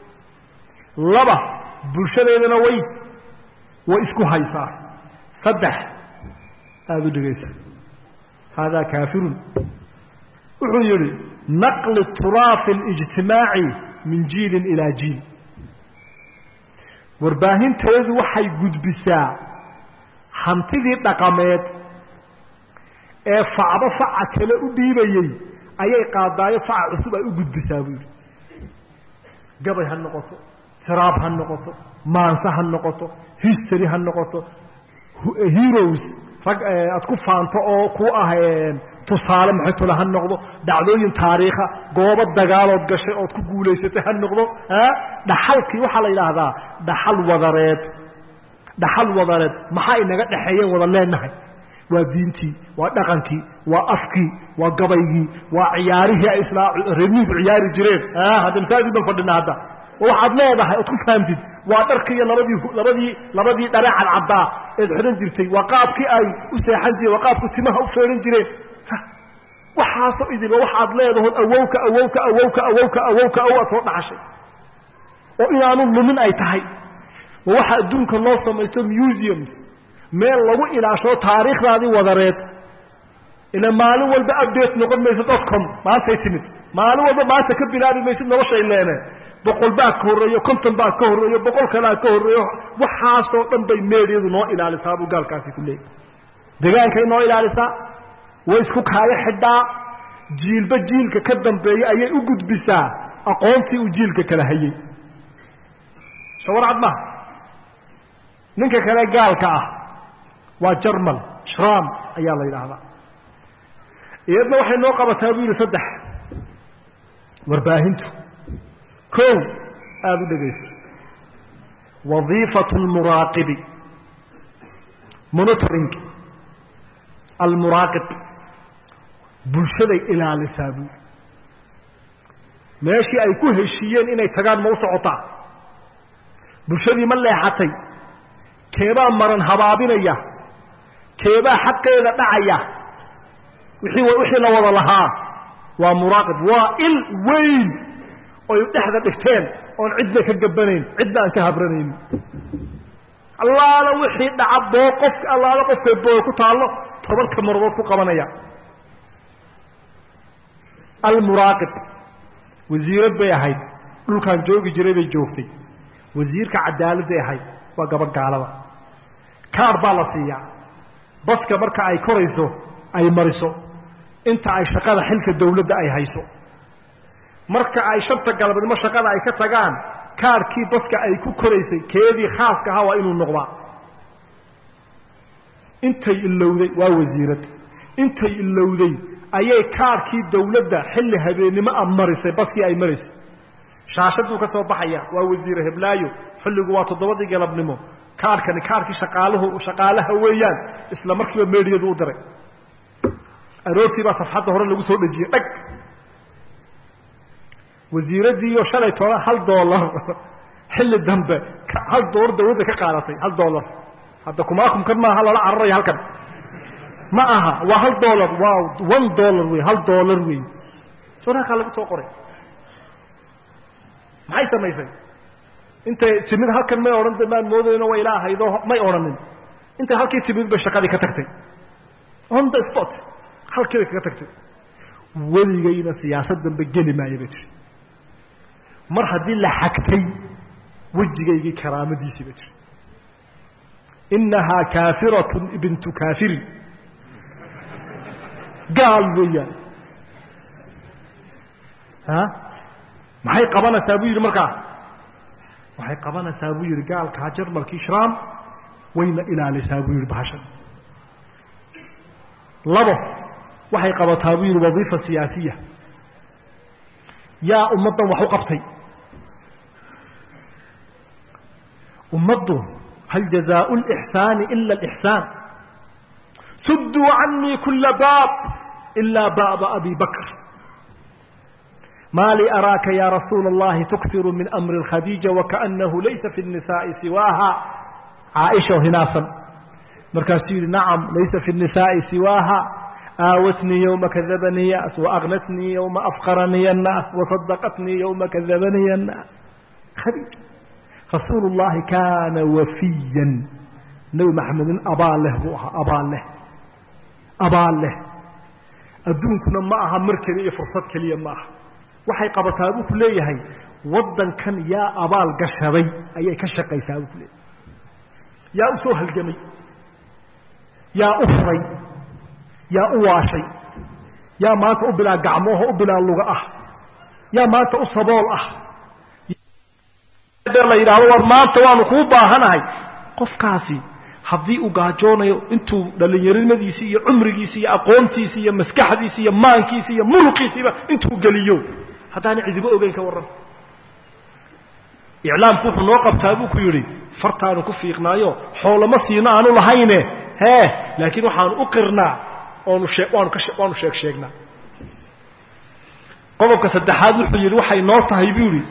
laba bulshadeedana way way isku haysaa saddex aada u dhegaysa haadaa kaafirun wuxuu yidhi naqli turaafi اlijtimaaci min jiilin ilaa jiil warbaahinteedu waxay gudbisaa hantidii dhaqameed ee facdo faca kale u dhiibayey ayay qaadaayo faca cusub ay u gudbisaa buu yidhi gabay ha noqoto tiraab ha noqoto maanse ha noqoto history ha noqoto heroes rag aad ku faanto oo ku ah tusaale maxaytole ha noqdo dhacdooyin taariikha goobo dagaalood gashay ood ku guulaysatay ha noqdo dhaxalkii waxaa la yidhaahdaa dhaxal wadareed dhaxal wadareed maxaa inaga dhexeeyeen wada leenahay waa diintii waa dhaqankii waa afkii waa gabaygii waa ciyaarihii ay isla reermihiiku ciyaari jireen hadda masaajid ban fadhina hadda waxaad leedahay ood ku fahamtid waa dharkii iyo labadii labadii labadii dhare cadcaddaa eed xidhan jirtay waa qaabkii ay u seexan jireen waa qaabku timaha u feehan jireen waxaasoo idinba waxaad leedahood awowka awowka awowka awowka awowka awow aad soo dhaxashay oo inaanu lumin ay tahay ma waxa adduunka loo samaysto museums meel lagu ilaashoo taariikhdaadii wadareed ila maalin walba update noqon maysid dotcom maantay timid maalin walba maanta ka bilaabi maysid noloshay leene boqol baa ka horreeyo konton baa ka horreeyo boqol kalaa ka horreeyo waxaasoo dhan bay meedyadu noo ilaalisaa buu gaalkaasi ku leeyay degaankay noo ilaalisaa way isku kaayo xidhaa jiilba jiilka ka dambeeya ayay u gudbisaa aqoontii uu jiilka kala hayey shawarcad maha ninka kale gaalka ah waa jarmal shram ayaa la yidhaahdaa iyadna waxay noo qabataa buu yidhi saddex warbaahintu ko aada u dhegayso wadiifatu lmuraaqibi monitoring almuraaqib bulshaday ilaalisaa buu meeshii ay ku heshiiyeen inay tagaan ma u socotaa bulshadii ma leexatay keebaa maran habaabinaya keebaa xaqeeda dhacaya wixii wixii la wada lahaa waa muraaqib waa il weyn oy dhexda dhigteen oon cidna ka gabanayn cidna aan ka habranayn allaala wixii dhaca boo qofka allaala qofkay boo ku taallo tobanka maradood ku qabanaya almuraaqib wasiirad bay ahayd dhulkaan joogi jiray bay joogtay wasiirka cadaaladday ahayd waa gabadh gaalada kaar baa la siiyaa baska marka ay korayso ay mariso inta ay shaqada xilka dawladda ay hayso marka ay shanta galabnimo shaqada ay ka tagaan kaarkii baska ay ku koraysay keedii khaaska ahaa waa inuu noqdaa intay ilowday waa wasiirad intay ilowday ayay kaarkii dawladda xilli habeennimo a marisay baskii ay maraysay shaashaduu ka soo baxaya waa wasiire heblaayo xilligu waa toddobadii galabnimo kaarkani kaarkii shaqaalahu shaqaalaha weeyaan isla markiiba meediyadu u diray aroortii baa safxadda hore lagu soo dhejiyey dhag wasiiradiiyo shalay toban hal doolar xilli dambe hal doolar dawladda ka qaadatay hal doolar hadda kumaakumkan maaha lala cararaya halkan ma aha waa hal doolar waa one dollar wey hal doolar wey sorakaa lagu soo qoray maxay samaysay intay timid halkan may odhan maan moodayno way ilaa ahaydo may odhanin intay halkii timid bay shaqadii ka tagtay on the spot halkii bay kaga tagtay weligayna siyaasad dambe geli maayo bay tiri mar haddii la xagtay wejigaygii karaamadiisii bay tiri inahaa kaafiratun ibntu kaafirin gaal weeyaan a maxay qabanaysaa buu yidhi markaa waxay qabanaysaa buu yidhi gaalkaa jarmalkii shraam wayna ilaalisaa buu yidhi bahashan labo waxay qabataa buu yidhi wadiifa siyaasiya yaa ummaddan wax u qabtay ummaddu hal jazaau lixsaani ila alixsaan sudduu canii kula baab ilaa baaba abi bakr ma lii araaka ya rasuula اllahi tukfiru min amri اkhadiija wakaأnahu laysa fi الnisaaءi siwaaha caaisha hinaasan markaasuu yihi nacam laysa fi الnisaaءi siwaaha aawatnii ywma kadabanii yaas waagnatnii ywma afqaranii الnaas wasadaqatnii ywma kadabanii الnaas khadiija rasuulu اllahi kaana wafiyan nebi maxamed nin abaal leh buu ahaa abaal leh abaal leh adduunkuna ma aha mar keliya iyo fursad keliya ma aha waxay qabataa buu ku leeyahay waddankan yaa abaal gashaday ayay ka shaqaysaa buu ku leeyahay yaa u soo halgamay yaa u furay yaa u waashay yaa maanta u bilaa gacmooho u bilaa luga ah yaa maanta u sabool ah la yidhahdo war maanta waanu kuu baahanahay qofkaasi haddii uu gaajoonayo intuu dhallinyarimadiisi iyo cumrigiisi iyo aqoontiisi iyo maskaxdiisi iyo maankiisi iyo muruqiisiiba intuu geliyo haddaana cidibo ogeyn ka warran iclaamku wuxuu noo qabtaa buu ku yidhi fartaanu ku fiiqnaayo xoolama siino aanu lahayne hee laakiin waxaanu u qirnaa oonu shee waanu ka waanu sheeg sheegnaa qodobka saddexaad wuxuu yidhi waxay noo tahay buu yidhi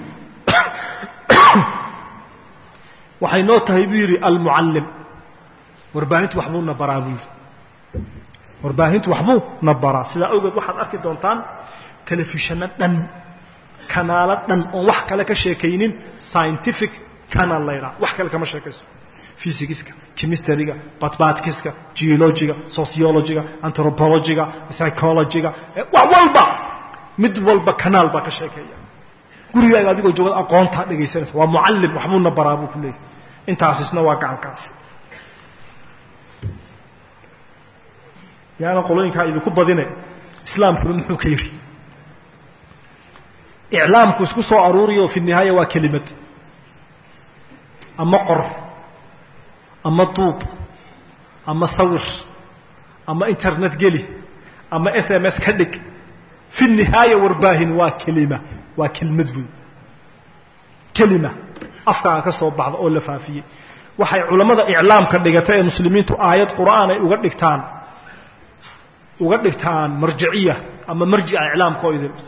waxay noo tahay buu yidhi almucallim warbaahintu waxbuu na baraa buu yidhi warbaahintu waxbuu na baraa sidaa awgeed waxaad arki doontaan telefishanno dhan kanaalo dhan oon wax kale ka sheekaynin scientific canal la ydhaha wax kale kama sheekayso physicska chemistryga batbatiska geologiga sociologiga anthropologiga psychologiga wax walba mid walba kanaal baa ka sheekeeya gurigaaga adigoo joogad aqoontaa dhegaysanaysa waa mucallim waxbuuna baraa buu ku leeyahy intaasisna waa gacankaas yaana qolooyinkaa idinku badine islaamkuna muxuu ka yidhi iclaamku isku soo aruuriyo fi nihaaya waa kelimad ama qor ama duub ama sawir ama internet geli ama s m s ka dhig fi nihaaya warbaahin waa kelima waa kelmad buy kelima afkaaga ka soo baxda oo la faafiyey waxay culammada iclaamka dhigata ee muslimiintu aayad qur'aan ay uga dhigtaan uga dhigtaan marjiciya ama marjica iclaamka oo idin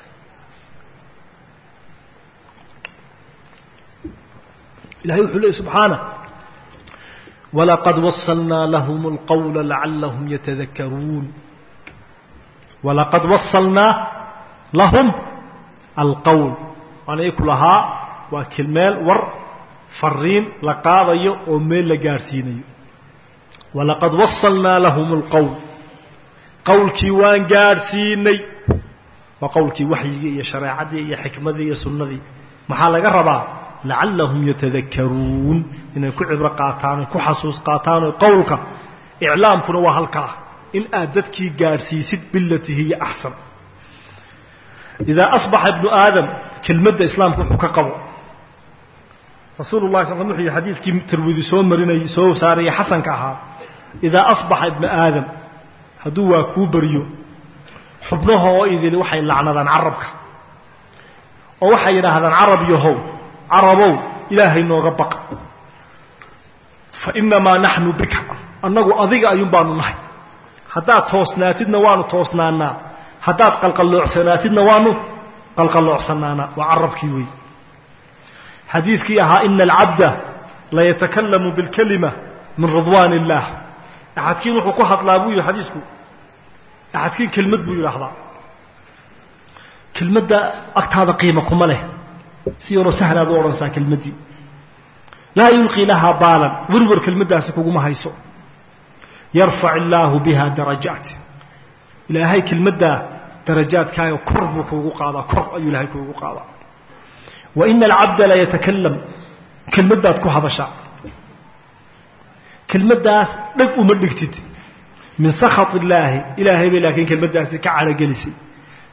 ilahay wuxuu leeyay subxaana walaqad wasalnaa lahum اlqawla lacalahum yatadakaruun walaqad wasalnaa lahum alqowl waan iku lahaa waa kilmeel war fariin la qaadayo oo meel la gaadhsiinayo walaqad wasalnaa lahum اlqowl qowlkii waan gaadhsiinay waa qowlkii waxyigii iyo shareecadii iyo xikmadii iyo sunnadii maxaa laga rabaa lacallahum yatadakaruun inay ku cibro qaataan ku xasuus qaataan qowlka iclaamkuna waa halkaa in aad dadkii gaadhsiisid bilati hiya axsan idaa asbaxa ibnu aadam kelmadda islaamka wuxuu ka qabo rasuulu lahi sal wuxuu yihi xadiiskii tirmidi soo marinayay soo saaraya xasanka ahaa idaa asbaxa ibnu aadam hadduu waa kuu baryo xubnahoo idili waxay lacnadaan carabka oo waxay yidhaahdaan carab yahow carabow ilaahay nooga baqa fa inamaa naxnu bika annagu adiga ayuun baanu nahay haddaad toosnaatidna waanu toosnaanaa haddaad qalqalloocsanaatidna waanu qalqalloocsanaanaa waa carabkii wey xadiidkii ahaa ina alcabda layatakallamu bilkalima min ridwaan illaah axadkiin wuxuu ku hadlaa buu yihi xadiisku axadkiin kelmad buu yidhaahdaa kelmadda agtaada qiima kuma leh si yaroo sahlaad u odhansaa kelmaddii laa yulqii lahaa baalan werwer kelmaddaasi kuguma hayso yarfac illaahu biha darajaat ilaahay kelmaddaa darajaadkaaga kor buu kuugu qaadaa kor ayuu ilaahay kuugu qaadaa wa ina alcabda la yatakalam kelmaddaad ku hadashaa kelmaddaas dheg uma dhigtid min sakhat illaahi ilaahay bay laakiin kelmaddaasi ka calogelisay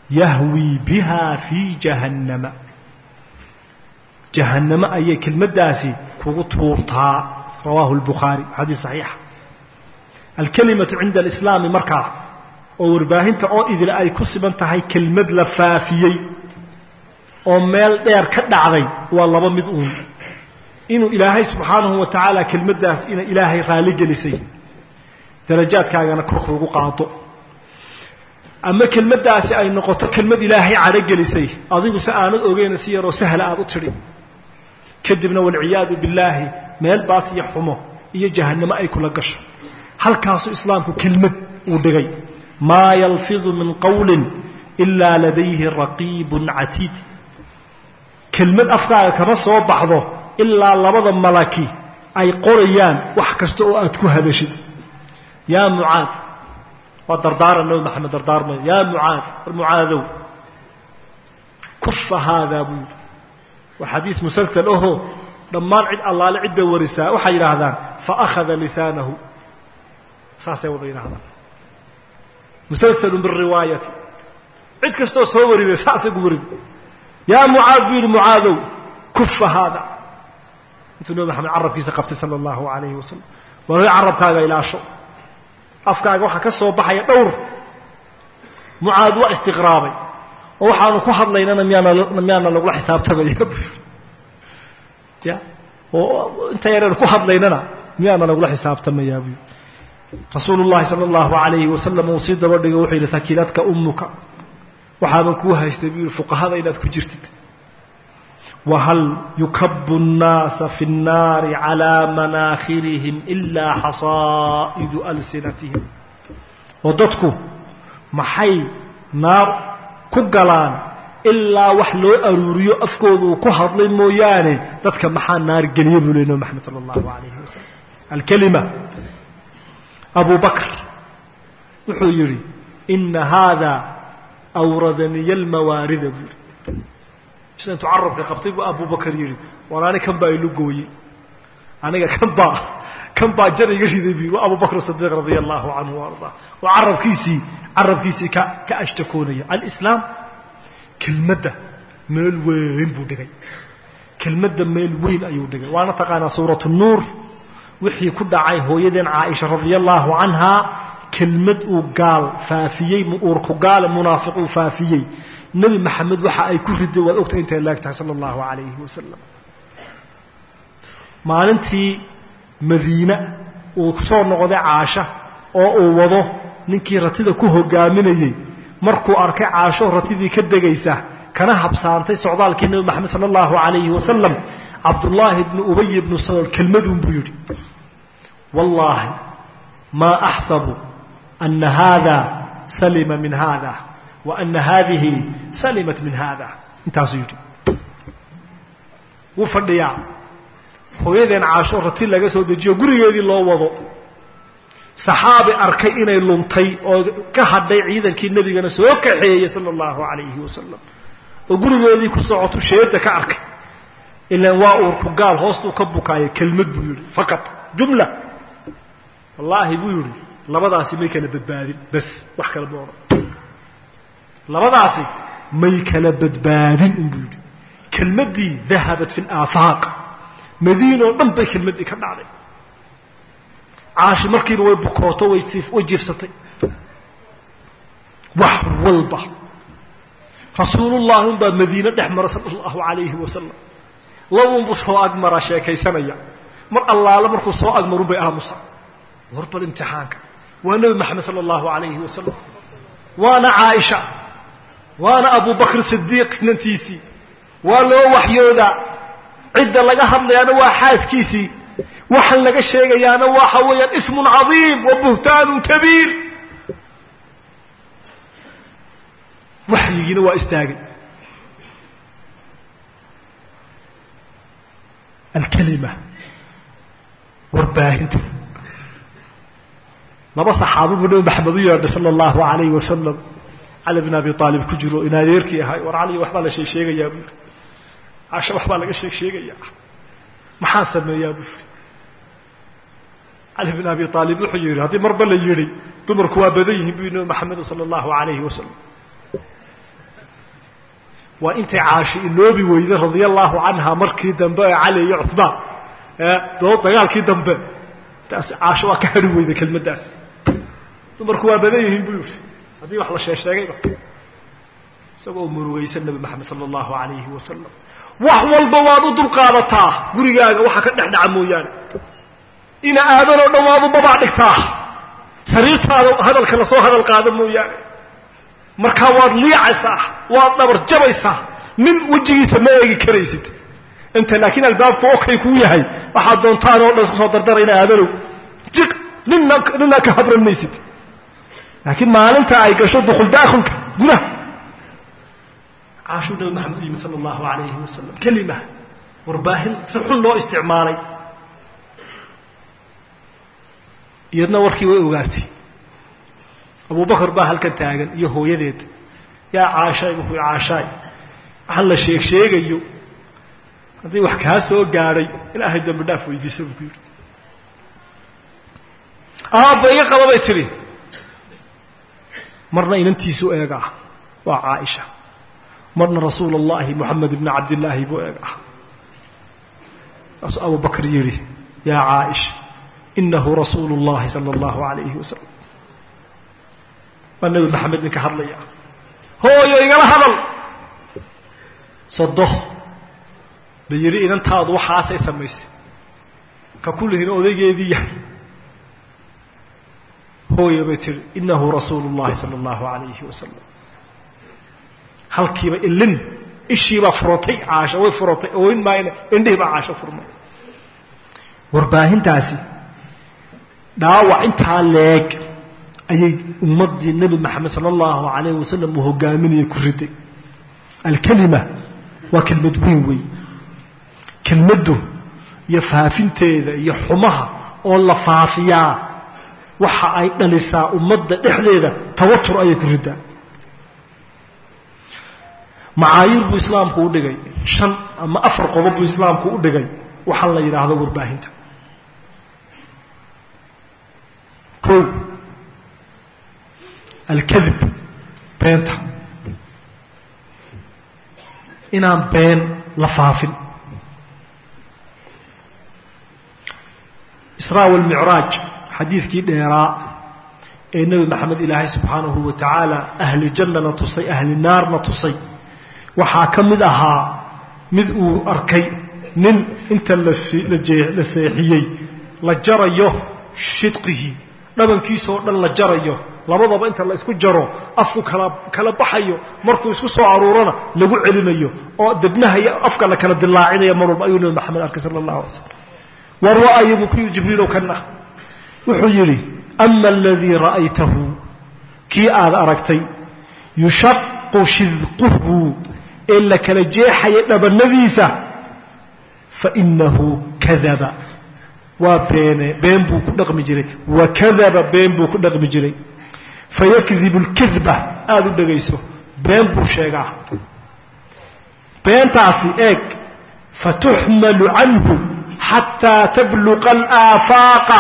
yahwii biha fii jahannama jahannamo ayay kelmaddaasi kugu tuurtaa rawaahu lbukhaari xadiis saxiixa alkelimatu cinda alislaami markaa oo warbaahinta oo idil ay ku siban tahay kelmad la faafiyey oo meel dheer ka dhacday waa laba mid uun inuu ilaahay subxaanahu wa tacaala kelmaddaas inay ilaahay raalli gelisay darajaadkaagana kor kuugu qaado ama kelmaddaasi ay noqoto kelmad ilaahay cadho gelisay adigu se aanad ogeyna si yaroo sahla aada u tidhi kadibna walciyaadu billaahi meel baas iyo xumo iyo jahannamo ay kula gasho halkaasuu islaamku kelmad uu dhigay maa yalfidu min qawlin ilaa ladayhi raqiibun catiid kelmad afkaaga kama soo baxdo ilaa labada malaki ay qorayaan wax kasta oo aad ku hadashid yaa mucaad waa dardaaran nabi maxamed dardaarmay yaa mucaad war mucaadow kufa haadaa buu yidhi waa xadiis musalsal aho dhammaan cid allaale cid bay warisaa waxay yidhaahdaan faakhada lisaanahu saasay wada yidhahdaan musalsalun biriwaayati cid kastoo soo wariday saasay gu warid yaa mucaad buu yidhi mucaadow kufa haada intuu nabi maxamed carabkiisa qabtay sala allahu alayhi wasalam waa carabkaaga ilaasho afkaaga waxaa ka soo baxaya dhowr mucaad waa istiqraabay oo waxaanu ku hadlaynana miyaana miyaana lagula xisaabtamaya ya oo inta yareenu ku hadlaynana miyaana lagula xisaabtamayaa buy rasuulu llahi sala allahu alayhi wasalam uu sii daba dhigay wuxuu yidhi sakiiladka ummuka waxaaban kuu haystay buu yihi fuqahada inaad ku jirtid whal yukabu الnaasa fi الnaari calىa manaakhirihim ilaa xasaa'idu alsinatihim oo dadku maxay naar ku galaan ilaa wax loo aruuriyo afkooda uu ku hadlay mooyaane dadka maxaa naar geliya buu ley nabi maxamed salى اllahu alayhi wasalam alkelima abu bakr wuxuu yihi ina haada awradaniya اlmawaarida buu yihi sida intuu carabka qabtay buu abubakar yidhi war ani kan baa ilu gooyey aniga kan baa kan baa jar iga riday bu waa abubakr sadiiq radia allahu canhu arda oo carabkiisii carabkiisii ka ka ashtakoonaya alislaam kelmadda meel weyn buu dhigay kelmadda meel weyn ayuu dhigay waana taqaanaa suuratu nuur wixii ku dhacay hooyadeen caaisha radia allahu canhaa kelmad uu gaal faafiyey uurku gaale munaafiq uu faafiyey nebi maxamed waxa ay ku riday waad ogtahay intay laag tahay sala allahu calayhi wasalam maalintii madiine uu soo noqday caasha oo uu wado ninkii ratida ku hogaaminayey markuu arkay caasho ratidii ka degaysa kana habsaantay socdaalkii nebi maxamed sala allahu calayhi wasalam cabdullaahi bnu ubay bnu salool kelmadun buu yidhi wallaahi maa axsabu ana haada salima min haada وأن hadihi salimat min hada intaasuu yidhi wuu fadhiyaa hooyadeen caasho rati laga soo dejiyo gurigeedii loo wado saxaabi arkay inay luntay oo ka hadhay ciidankii nebigana soo kaxeeyey sala allahu calayhi wasalam oo gurigeedii ku socotu sheeda ka arkay ilaan waa uurku gaal hoostuu ka bukaayo kelmad buu yihi faqad jumla wallaahi buu yihi labadaasi may kala badbaadin bas wax kale ma odhan labadaasi may kala badbaadin inbuu yidhi kelmaddii dahabat fi laafaaq madiina oo dhan bay kelmaddii ka dhacday caashi markiiba way bukooto way way jiifsatay wax walba rasuulullahi unbaa madiine dhex mara sala allahu calayhi wasalam labunbuu soo agmaraa sheekaysanaya mar allaale markuu soo agmarun bay aamusa war bal imtixaanka waa nebi maxamed sala allahu calayhi wasalam waana caaisha waana abu bakr sidiiq nantiisii waa loo waxyoodaa cidda laga hadlayaana waa xaaskiisii waxaan laga sheegayaana waxa weeyaan ismun cadiim wa buhtaanun kabiir waxyigiina waa istaagay alkelima warbaahinta laba saxaabi buu nabi maxamed u yeedhay sala allahu alayhi wasalam cali bin abi aalib ku jiro in adeerkii ahay war cali waxbaa la sheeg sheegayaa buu yiri casha waxbaa laga sheeg sheegayaa maxaan sameeyaa buu yiri cali bin abi aalib wuxuu yihi haddii marba la yihi dumarku waa badan yihiin buu nabi maxamed sala allahu alayhi wasalam waa intay caashi iloobi weyday radia allaahu canha markii dambe ee cali iyo cuhmaan doo dagaalkii dambe taas caasho waa ka hari weyday kelmaddaas dumarku waa badan yihiin buu yihi haddii wax la sheesheegayba isagoo murugaysan nebi maxamed sala allahu alayhi wasalam wax walba waad u dulqaadataa gurigaaga waxa ka dhex dhaca mooyaane ina aadanoo dhan waad u babaa dhigtaa sariirtaada hadalka lasoo hadal qaado mooyaane markaa waad liicaysaa waad dhabar jabaysaa nin wejigiisa ma eegi karaysid inta laakiin albaabku okay kuu yahay waxaad doontaan oo dhan kusoo dardara ina aadanow jiq nina nina ka habran maysid laakiin maalinta ay gasho dukul daakulka gudaha caashuu nabi maxamed u yimi sala allahu alayhi wasalam kelima warbaahin si xun loo isticmaalay iyadna warkii way ogaatay abubakar baa halkan taagan iyo hooyadeed yaa caashaay buku caashaay waxaan la sheeg sheegayo haddii wax kaa soo gaadhay ilaahay dambi dhaaf weydiiso buu ku yidhi aabba iga qaba bay tidhi marna inantiisu eegaa waa caaisha marna rasuul allahi moxamed ibni cabdillaahi buu eegaa kaasuu abubakar yidhi yaa caaisha inahu rasuulu اllahi sala allahu alayhi wasalam waa nebi maxamed ninka hadlaya hooyo igala hadal sodo la yidhi inantaadu waxaasay samaysay ka kullihiin odaygeedii yahay hooyo bay tihi inahu rasuulu اllahi sala allahu alayhi wasalam halkiiba ilin ishiibaa furatay caasho way furatay oyn maayna indhihii baa caasho furmay warbaahintaasi dhaawac intaa leeg ayay ummaddii nebi maxamed sala allahu alayhi wasalam uu hogaaminaya ku riday alkelima waa kelmad weyn wey kelmaddu iyo faafinteeda iyo xumaha oo la faafiyaa waxa ay dhalisaa ummadda dhexdeeda tawatur ayay ku ridaa macaayiir buu islaamku u dhigay shan ama afar qodob buu islaamku u dhigay waxaa la yidhaahdo warbaahinta o alkadib beenta inaan been la faafin israa walmicraaj xadiidkii dheeraa ee nebi maxamed ilaahay subxaanahu wa tacaala ahli jannana tusay ahli naarna tusay waxaa ka mid ahaa mid uu arkay nin inta la la seexiyey la jarayo shidqihi dhabankiisoo dhan la jarayo labadaba inta la isku jaro afku kala kala baxayo markuu isku soo aruurana lagu celinayo oo debnaha iyo afka la kala dilaacinayo mar walba ayuu nabi maxamed arkay sala allahu alay slam war ra'ayo buu ku yidhi jibriilow kana wuxuu yidhi ama aladii ra'aytahu kii aad aragtay yushaqu shidquhu ee la kala jeexaya dhabanadiisa fainahu kadaba waa beene been buu ku dhaqmi jiray wakadaba been buu ku dhaqmi jiray fayakdibu lkidba aada u dhegayso been buu sheegaa beentaasi eeg fatuxmalu canhu xataa tabluqa alaafaaqa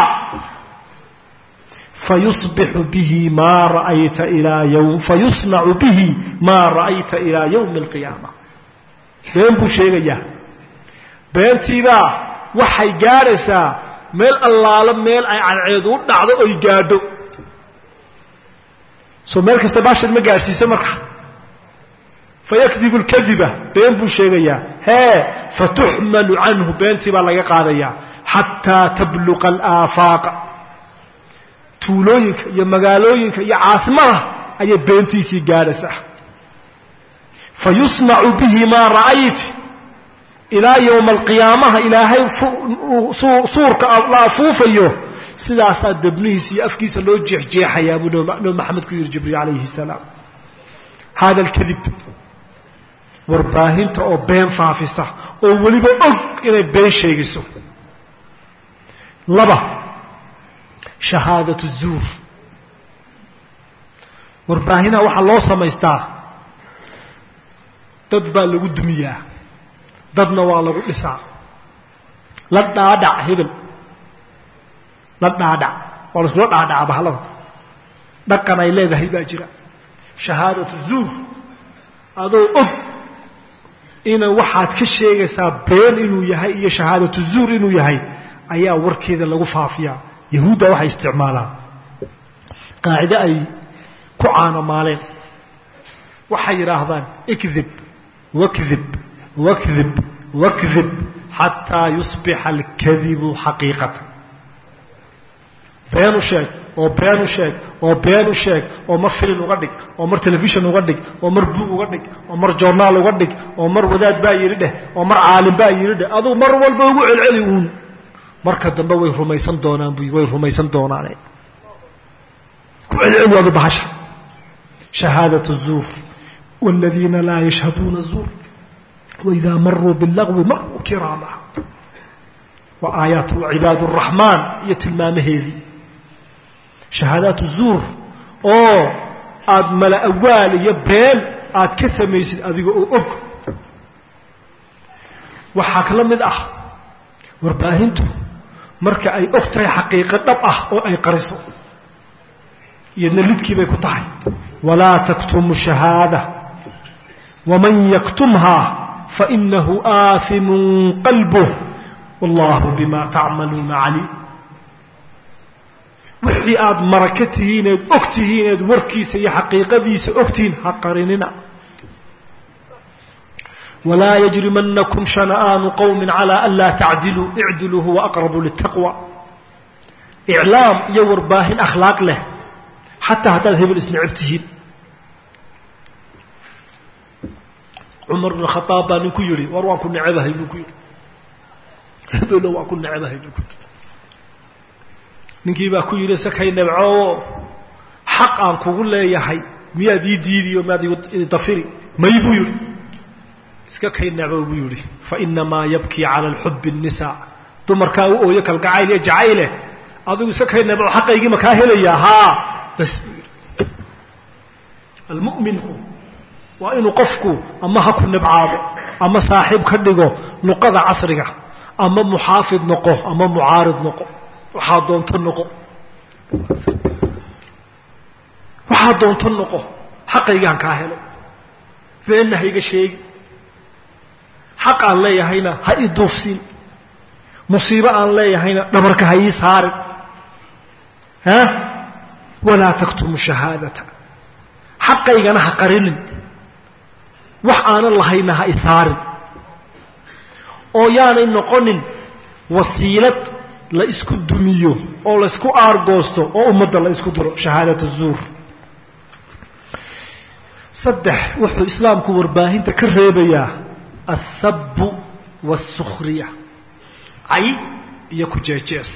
fayusbixu bihi maa ra'ayta ilaa ywm fayusnacu bihi maa ra'ayta ilaa yowmi alqiyaama been buu sheegayaa beentiibaa waxay gaadhaysaa meel allaalo meel ay cadceedu u dhacdo oy gaadho soo meel kasta baashad ma gaadhsiiso marka fayakdibu lkadiba been buu sheegayaa hee fatuxmalu canhu beentii baa laga qaadayaa xataa tabluqa alaafaaqa tuulooyinka iyo magaalooyinka iyo caasimada ayay beentiisii gaadhaysaa fayusnacu bihi maa ra'ayt ilaa yowma alqiyaamaha ilaahay suurka la afuufayo sidaasaa debnihiisa iyo afkiisa loo jeexjeexayaa buu nabi maxamed ku yihi jibriil calayhi salaam hada alkadib warbaahinta oo been faafisa oo weliba og inay been sheegiso laba shahaadatu zuur warbaahinaha waxaa loo samaystaa dad baa lagu dumiyaa dadna waa lagu dhisaa la dhaadhac hebel la dhaadhac waa la iskula dhaadhaca bahalada dhaqan ay leedahay baa jira shahaadatu zuur adoo og ina waxaad ka sheegaysaa been inuu yahay iyo shahaadatu zuur inuu yahay ayaa warkeeda lagu faafiyaa yahuudda waxay isticmaalaan qaacide ay ku caanamaaleen waxay yidhaahdaan ikdib wakdib wakdib wakdib xataa yusbixa alkadibu xaqiiqatan been u sheeg oo been u sheeg oo been u sheeg oo mar filin uga dhig oo mar telefishon uga dhig oo mar buug uga dhig oo mar journaal uga dhig oo mar wadaad baa yidhi dheh oo mar caalim baa yidhi dheh aduu mar walba ugu celceli uun marka dambe way rumaysan doonaan bu way rumaysan doonaane ku celceli adu bahasha shahaadat zuur والذين لا يشهدون الزور وإذا مروا باللغو مروا كراما وآيات عباد الرحمن يتلمام هذي شهادات الزور أو aad mala awaal iyo been aad ka samaysid adiga oo og waxaa kala mid ah warbaahintu marka ay og tahay xaqiiqo dhab ah oo ay qariso iyadna lidkii bay ku tahay walaa taktumu shahaada waman yaktumhaa fainahu aaimun qalbuh wallahu bima tacmaluuna caliim wixii aada maraka tihiin eed og tihiin eed warkiisa iyo xaqiiqadiisa ogtihiin ha qarinina walaa yajrimanakum shana'aanu qowmin calaa an laa tacdiluu icdiluu huwa aqrabu litaqwa iclaam iyo warbaahin akhlaaq leh xataa haddaad hebel isneceb tihiin cumar bn khaaab baa ninku yihi war waan ku necebahay buu ku yihi hebelo waan ku necebahay buu ku yihi ninkii baa ku yidhi sakay nebcoo xaq aan kugu leeyahay miyaad ii diidiyo miyaad idafiri may buu yidhi iska kay necbo buu yidhi fainamaa yabkii cala alxubi الnisaa dumarkaa u ooyo kalgacayl iyo jacayle adigu iska kay nebco xaqaygii ma kaa helayaa haa bas buu yidhi almuminku waa inuu qofku ama ha ku nebcaado ama saaxiib ka dhigo luqada casriga ama muxaafid noqo ama mucaarid noqo waxaa doonto noqo waxaa doonto noqo xaqaygaan kaa helo beenna ha iga sheegi xaq aan leeyahayna ha ii duufsiin musiibo aan leeyahayna dhabarka ha ii saarin ha walaa taktumu shahaadata xaqaygana ha qarinin wax aanan lahayna ha isaarin oo yaanay noqonin wasiilad la isku dumiyo oo la isku aargoosto oo ummadda la isku diro shahaadat zuur saddex wuxuu islaamku warbaahinta ka reebayaa alsabu waasukhriya cay iyo ku jeejees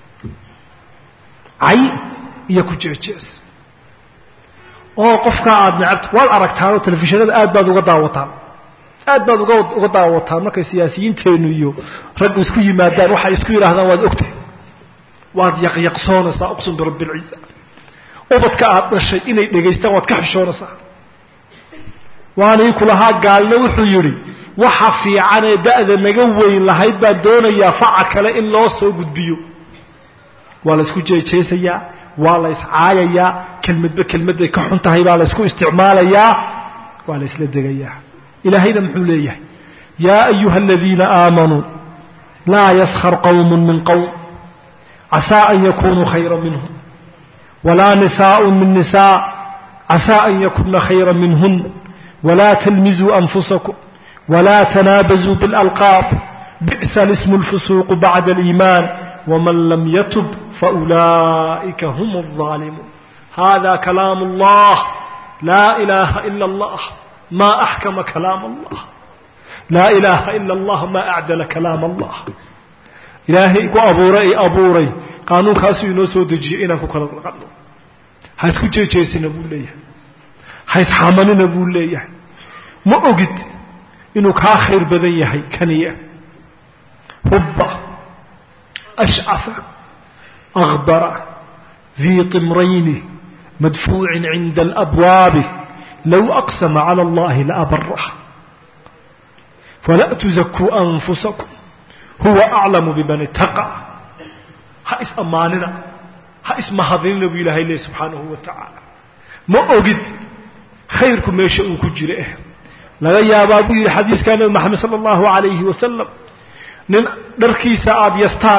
cay iyo ku jeejees oo qofkaa aada necabto waad aragtaanoo telefishinada aad baad uga daawataan aad baad uga uga daawataan markay siyaasiyiinteennu iyo raggu isku yimaadaan waxay isku yidhaahdaan waad ogtahay waad yaqyaqsoonaysaa uqsum birabbi lciza ubadka aada dhashay inay dhegaystaan waad ka xishoonaysaa waanii kulahaa gaalna wuxuu yidhi waxa fiicanee da'da naga weyn lahayd baan doonayaa faca kale in loo soo gudbiyo waa la isku jeejeesayaa waa la iscaayayaa kelmadba kelmadday ka xun tahay baa la ysku isticmaalayaa waa la isla degayaa ilaahayna muxuu leeyahay yaa ayuha aladiina aamanuu laa yaskar qowmu min qowm casaa an yakunuu khayra minhum walaa nisaaءu min nisaa casaa an yakuna khayra minhun walaa talmizuu anfusakum walaa tanaabazuu biاlalqaab bi'sa lismu اlfusuuqu bacda aliimaan wman lam yatub faulaa'ika hum الظaalimuun hada kalaam اllah laa ilaaha ila اllah ma axkama kalaam allah laa ilaaha ila allah ma acdala kalaam allah ilaahay ku abuuray i abuuray qaanuunkaasuu inoo soo dejiyey inaan ku kala qadno ha isku jeejeesina buu leeyahay ha isxamanina buu leeyahay ma ogid inuu kaa khayr badan yahay kaniya rubba ashcafa akbara dii timrayni madfuucin cinda alabwaabi low aqsama cala allahi laabarah falaa tuzakuu anfusakum huwa aclamu biman itaqaa ha is ammaanina ha ismahadinina buu ilaahay leey subxaanahu wa tacaala ma ogid khayrku meesha uu ku jiro eh laga yaabaa buu yidhi xadiiskaa nebi maxamed sala allahu alayhi wasalam nin dharkiisa aada yastaan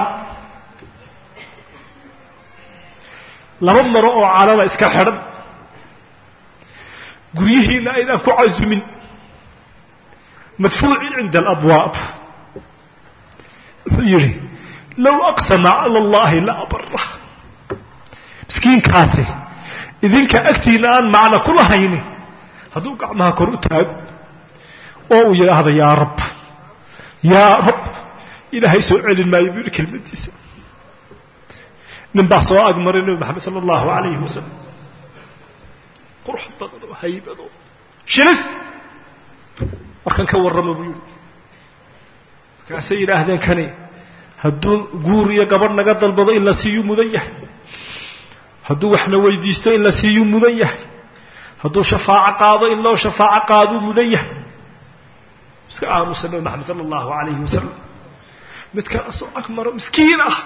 laba maro oo calada iska xidhan guryihiina aydaan ku casumin madfuucin cinda alabwaab wuxuu yidhi low aqsama cala allahi la abara miskiinkaasi idinka agtiina aan macno ku lahayni hadduu gacmaha kor u taago oo uu yidhaahdo yaa rab yaa rab ilaahay soo celin maayo buu yihi kelmadiisa nin baa soo agmaray nebi maxamed sala allahu alayhi wasalam qurux badan oo haybad oo shilis warkan ka warrama buu yihi markaasay yidhaahdeen kani hadduu guur iyo gabadh naga dalbado in la siiyu mudan yahay hadduu waxna weydiisto in la siiyu mudan yahay hadduu shafaaco qaado in loo shafaaco qaaduu mudan yahay iska aamusa nebi maxamed sala allahu alayhi wasalam mid kaasoo agmaro miskiin ah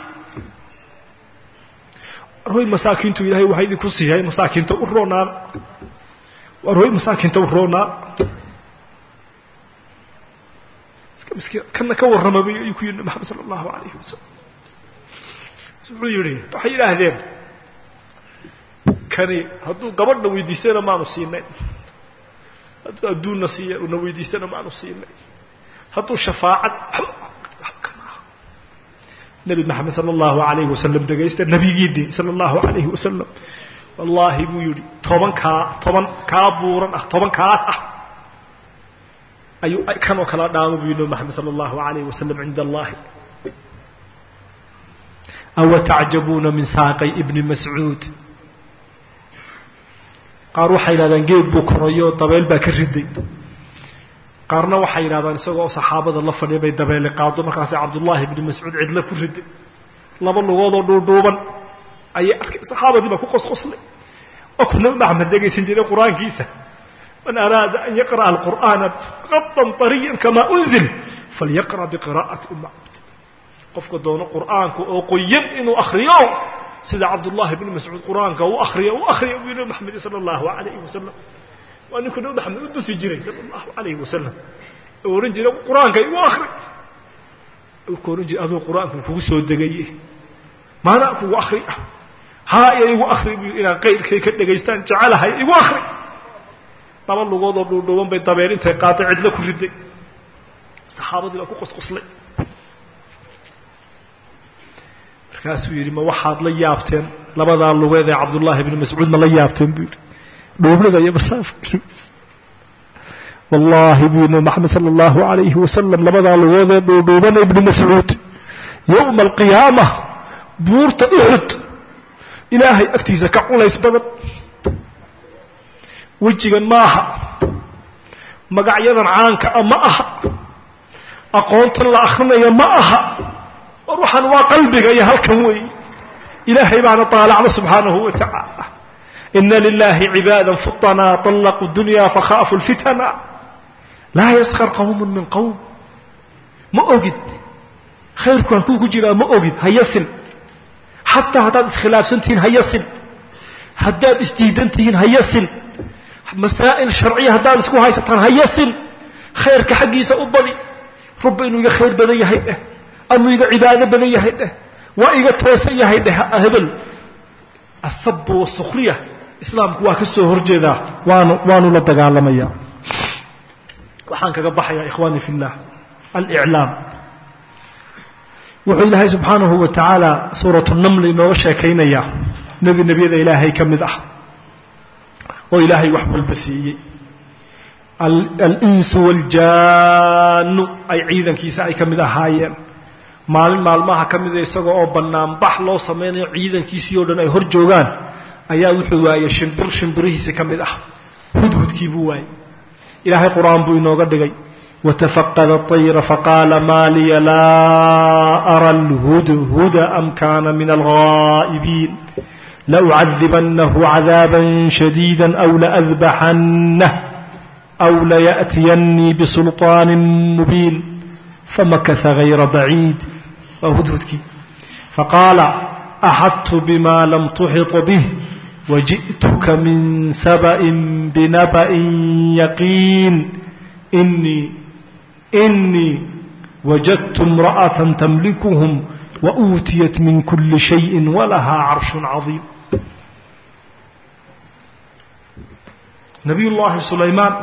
warhoy masaakiintu ilaahay waxaa idinku siiyay masaakiinta u roonaan warhoy masaakiinta u roonaan miskiin kana ka warramabay ayuu ku yidhi nabi maxamed sala allahu alayhi wasalam wuxuu yidhi waxay yidhaahdeen kani hadduu gabadhna weydiistana maanu siinay hadduu adduunna siiya na weydiistana maanu siinay hadduu shafaacad nebi maxamed sala allahu alayhi wasalam dhegaysta nebigiidii sala allahu alayhi wasalam wallaahi buu yidhi toban kaa toban kaa buuran ah toban kaas ah ayuu kanoo kala dhaamo buu yidhi nebi maxamed sala allahu alayhi wasalam cinda allahi awa tacjabuuna min saaqay ibni mascuud qaar waxay yidhahdaan geed buu korayo dabeyl baa ka riday qaarna waxay yidhahdaan isagoo saxaabada la fadhiya bay dabeele qaado markaasay cabdullaahi ibni mascuud cidla ku riday laba lugoodoo dhuudhuuban ayay arkay saxaabadii baa ku qosqoslay oo ku nabi maxamed dhegaysan jiray qur-aankiisa man araada an yaqra'a alqur'aana qadan طariyan kamaa unzil falyaqra' biqira'ati uma cabd qofka doono qur'aanka oo qoyan inuu akriyo sida cabdullahi bni mascuud qur-aanka u akriya u akriya buu nabi maxamed sala allahu alayhi wasalam waa ninkuu nabi maxamed u dusi jiray sala allahu alayhi wasalam oo ohan jiray qur-aanka igu akri ku ohan jiray aduu qur-aanku kugu soo degaye maanaa kugu akri ah haa iyo igu akri bu inaan qayrkay ka dhegaystaan jecelahay igu akri laba lugoodoo dhuudhuuban bay dabeel intay qaaday cidlo ku riday saxaabadii baa ku qosqoslay markaasuu yidhi ma waxaad la yaabteen labadaa lugeed ee cabdullaahi bni mascuud ma la yaabteen buu yidhi dhuublada iyo masaafka wallaahi buu yidhi maxamed sala allahu alayhi wasalam labadaa lugood ee dhuudhuuban ibni mascuud yowma alqiyaama buurta uxud ilaahay agtiisa ka culays badan wejigan ma aha magacyadan caanka a ma aha aqoontan la akrinaya ma aha war waxaan waa qalbiga iyo halkan weey ilaahay baana طaalacda subxaanahu wa tacaala ina lilahi cibaada futanaa طalaquu dunya fakhaafu اlfitana laa yaskar qawm min qowm ma ogid khayrku halkuu ku jiraa ma ogid hayasin xataa haddaad iskhilaafsan tihiin hayasin haddaad isdiidan tihiin hayasin masaa'il sharciya haddaad isku haysataan hayasin khayrka xaggiisa u badi rubba inuu iga khayr badan yahay dheh amuu iga cibaado badan yahay dheh waa iga toosan yahay dheh hebel asabu wasukriya islaamku waa ka soo horjeedaa waanu waanu la dagaalamaya waxaan kaga baxayaa ikhwaani fi llah aliclaam wuxuu ilaahay subxaanahu wa tacaala suuratu naml inooga sheekaynayaa nebi nebiyada ilaahay ka mid ah oo ilaahay wax walba siiyey alinsu waaljaanu ay ciidankiisa ay ka mid ahaayeen maalin maalmaha ka mida isaga oo banaanbax loo samaynayo ciidankiisii o dhan ay hor joogaan ayaa wuxuu waayey shimbir shimbirihiisi ka mid ah hudhudkii buu waayey ilaahay qur-aan buu inooga dhigay watafaqada طayra faqaala maa liya laa ara alhudhuda am kana min alghaa'ibiin laucadibanahu cadaaba shadiida aw laadbaxanah aw layaأtiyanii bisulطaani mubiin famakasa hayra baciid waa hudhudkii faqaala axadtu bima lam tuxط bih wajiئtuka min sabأi binabأi yaqiin inii inii wajadtu imra'atan tamlikuhum wa uutiyat min kuli shayin walahaa carshun cadiim nabiyullaahi sulaymaan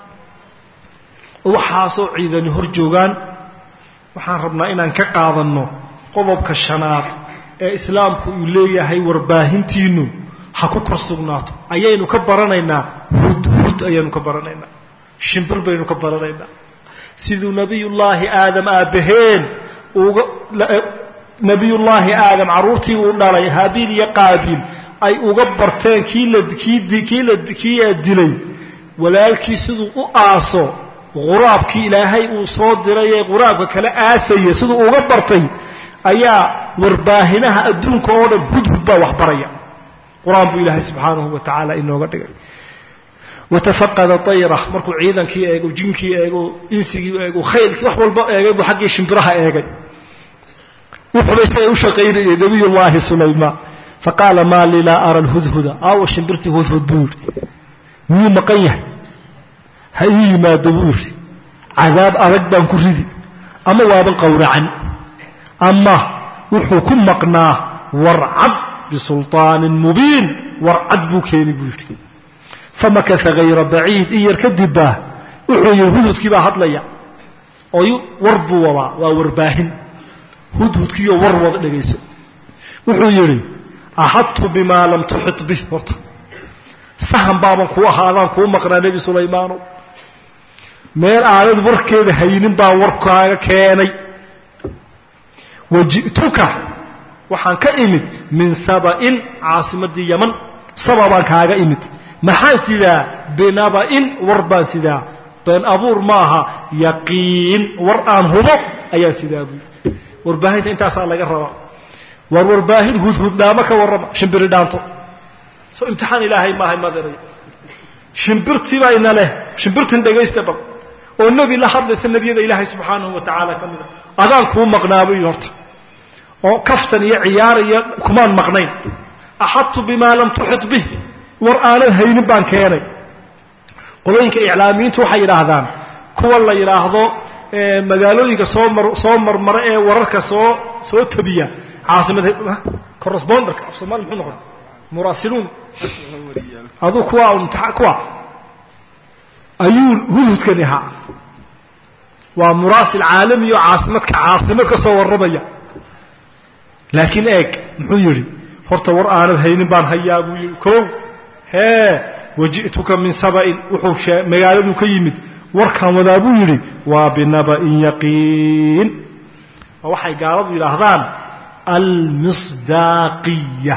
waxaasoo ciidani hor joogaan waxaan rabnaa inaan ka qaadanno qodobka shanaad ee islaamku uu leeyahay warbaahintiinnu ha ku kor sugnaato ayaynu ka baranaynaa hud hud ayaynu ka baranaynaa shimbir baynu ka baranaynaa siduu nebiyullaahi aadam aabbaheen uga nebiyullaahi aadam carruurtii uu dhalay haabiil iyo qaabiil ay uga barteen kii la kii kii la kii dilay walaalkii siduu u aaso quraabkii ilaahay uu soo diray ee quraabka kala aasaya siduu uga bartay ayaa warbaahinaha adduunka oo dhan hudhud baa wax baraya qur-aan buu ilaahay subxaanahu wa tacaala inooga dhigay watafaqada ayra markuu ciidankii eego jinkii eego insigii eego khaylkii wax walba eegay buu xaggii shimbiraha eegay wuxuba isaga u shaqaynayay nabiyullaahi sulaymaan faqaala maa lii laa ara lhudhuda aawa shimbirtii hudhud buu yidhi miyuu maqan yahay ha ii yimaado buu yidhi cadaab adag baan ku ridi ama waaban qowracan ama wuxuu ku maqnaa warcad bisulطaanin mubiin warcad buu keeni buu yidhi famakasa hayra baciid in yar kadib baa wuxuu yidhi hudhudkii baa hadlaya oo war buu wadaa waa warbaahin hudhudkiiyo war wada dhegayso wuxuu yidhi axadtu bimaa lam tuxit bih horta sahan baaban kuu ahaadaan kuu maqnaa nebi sulaymaanow meel aanad warkeeda haynin baan warkaaga keenay waji'tuka waxaan ka imid min saba'in caasimaddii yaman saba baan kaaga imid maxaan sidaa binaba'in war baan sidaa been abuur maaha yaqiin war aan hubo ayaan sidaa buui warbaahinta intaasaa laga rabaa war warbaahin hudhudnaamo ka warrama shimbiri dhaanto soo imtixaan ilaahay maahay maderay shimbirtiibaa ina leh shimbirtin dhegaysta bal oo nebi la hadlaysa nebiyada ilaahay subxaanahu wa tacaala ka mida adaan kuu maqnaabay horta oo kaftan iyo ciyaar iyo kumaan maqnayn axadtu bimaa lam tuxit bih war aanan haynin baan keenay qolooyinka iclaamiyiintu waxay yidhaahdaan kuwa la yidhaahdo magaalooyinka soo mar soo marmara ee wararka soo soo tabiya caasimada corresponder af somaali muxuu noqon muraasiluun aduu kuwa imtia kuwa ayuu hudhudkani ahaa waa muraasil caalami oo caasimadka caasimad ka soo warramaya laakiin eeg muxuu yidhi horta war aanad haynin baan hayaa buu yidhi kow hee waji'tuka min saba'in wuxuu magaaladuu ka yimid warkaan wadaa buu yidhi waa binaba'in yaqiin oo waxay gaaladu yidhaahdaan almisdaaqiya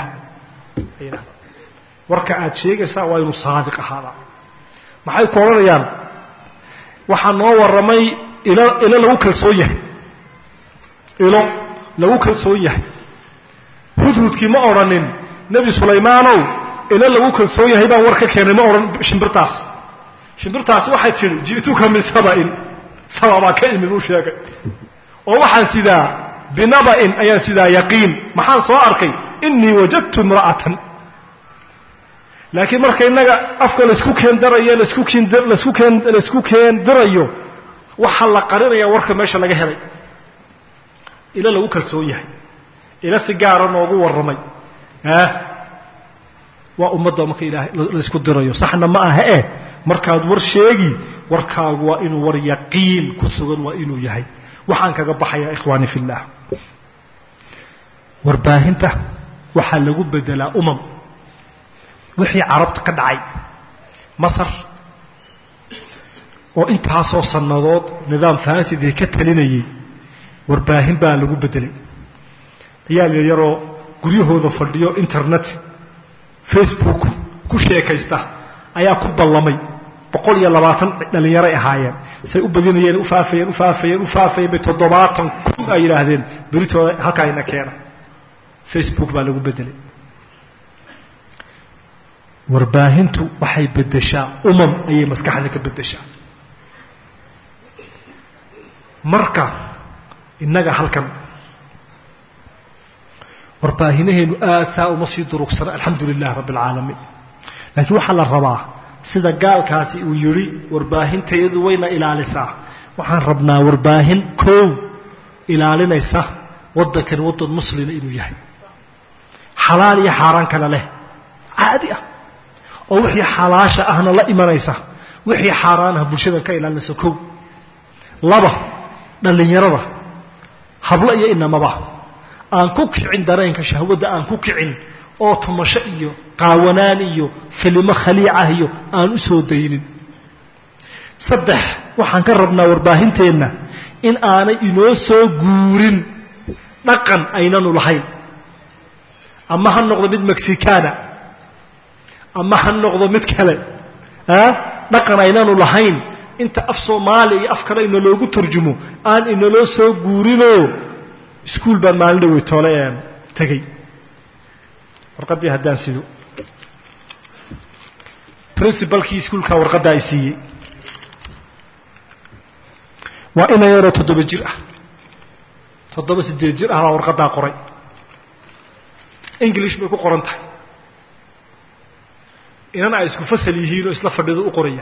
warka aad sheegaysaa waa inuu saadiq ahaadaa maxay ku odhanayaan waxaa noo warramay ilo ilo lagu kalsoon yahay ilo lagu kalsoon yahay hudhudkii ma odhanin nebi sulaymaanow ilo lagu kalsoon yahay baan war ka keenay ma odhan shimbirtaas shimbirtaasi waxay tidhi ji'tuka min saba'in saba baa ka imid uu sheegay oo waxaan sidaa binaba'in ayaan sidaa yaqiin maxaan soo arkay innii wajadtu imra'atan laakiin marka innaga afka laisku keendarayo lasku keen lasku keen laisku keendirayo waxaa la qarinaya warka meesha laga helay ilo lagu kalsoon yahay ilo si gaara noogu warramay ah waa ummadda marka ilaahay laisku dirayo saxna ma aha eh markaad war sheegi warkaagu waa inuu war yaqiin ku sugan waa inuu yahay waxaan kaga baxayaa ikhwaani fi llah warbaahinta waxaa lagu bedelaa umam wixii carabta ka dhacay masar oo intaasoo sannadood nidaam faasidee ka talinayay warbaahin baa lagu bedelay ayaa la yaroo guryahooda fadhiyo internet facebook ku sheekaysta ayaa ku ballamay boqol iyo labaatan dhallinyaray ahaayeen say u badinayeen ufaafayeen ufaafayeen ufaafayeen bay toddobaatan kun ay yidhaahdeen beritooda halkaa ina keena facebook baa lagu bedelay warbaahintu waxay beddeshaa umam ayay maskaxda ka beddeshaa marka innaga halkan warbaahinaheennu aad saa uma sii durugsana alxamdu lilah rabbi alcaalamiin laakiin waxaa la rabaa sida gaalkaasi uu yidhi warbaahintayadu wayna ilaalisaa waxaan rabnaa warbaahin koow ilaalinaysa waddankan waddan muslima inuu yahay xalaal iyo xaaraan kale leh caadi ah oo wixii xalaasha ahna la imanaysa wixii xaaraanaha bulshada ka ilaalinaysa kow laba dhallinyarada hablo iyo inamaba aan ku kicin dareenka shahwadda aan ku kicin oo tumasho iyo qaawanaan iyo filimo khaliicah iyo aan u soo daynin saddex waxaan ka rabnaa warbaahinteenna in aanay inoo soo guurin dhaqan aynanu lahayn ama ha noqdo mid mexicana ama ha noqdo mid kale dhaqan aynanu lahayn inta af soomaaliya iyo af kale inaloogu turjumo aan inaloo soo guurinoo iskuol baan maalin dhawey toole een tegey warqaddii haddaan sido princibalkii iskuolkaa warqaddaa i siiyey waa ina yaroo toddoba jir ah toddoba siddeed jir ah baa warqaddaa qoray english bay ku qoran tahay inan ay isku fasal yihiin oo isla fadhido u qoraya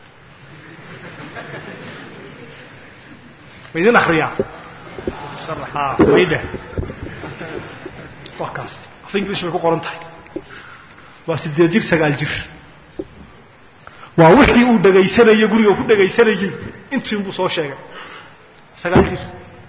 ma idin akriyaa maydheh waa kaas af english bay ku qoran tahay waa siddeed jir sagaal jir waa wixii uu dhegaysanayey guriga ku dhegaysanayey intiin buu soo sheegay sagaal jir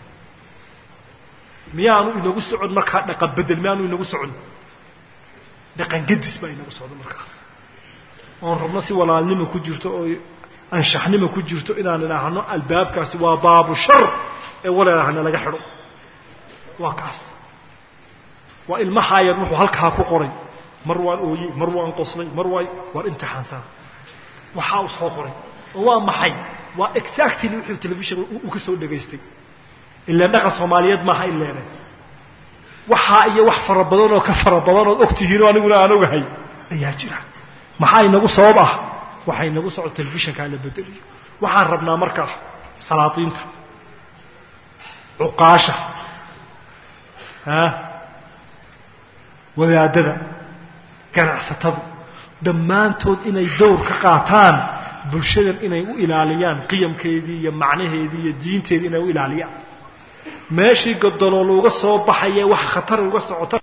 miyaanu inagu socon markaa dhaqan bedel miyaanu inagu socon dhaqan gedis baa inagu socdo markaas oon rabno si walaalnimo ku jirto oo anshaxnimo ku jirto inaan idhaahno albaabkaasi waa baabu shar ee waleelahana laga xidho waa kaas waa ilmahaa yar wuxuu halkaa ku qoray mar waan ooyey mar waan qoslay mar waa waan imtixaansan waxaa uu soo qoray oo waa maxay waa exactly wuxuu telefishinka uu ka soo dhegaystay ilaan dhaqan soomaaliyeed maaha in leenay waxaa iyo wax fara badan oo ka fara badan ood og tihiinoo aniguna aan ogahay ayaa jira maxaa inagu sabab ah waxaa inagu socdo telefishinkaa la bedeliyo waxaan rabnaa markaa salaadiinta cuqaasha a wadaadada ganacsatadu dhammaantood inay dowr ka qaataan bulshadan inay u ilaaliyaan qiyamkeedii iyo macnaheedii iyo diinteedii inay u ilaaliyaan meeshii godolol uga soo baxaye wax khatar uga socota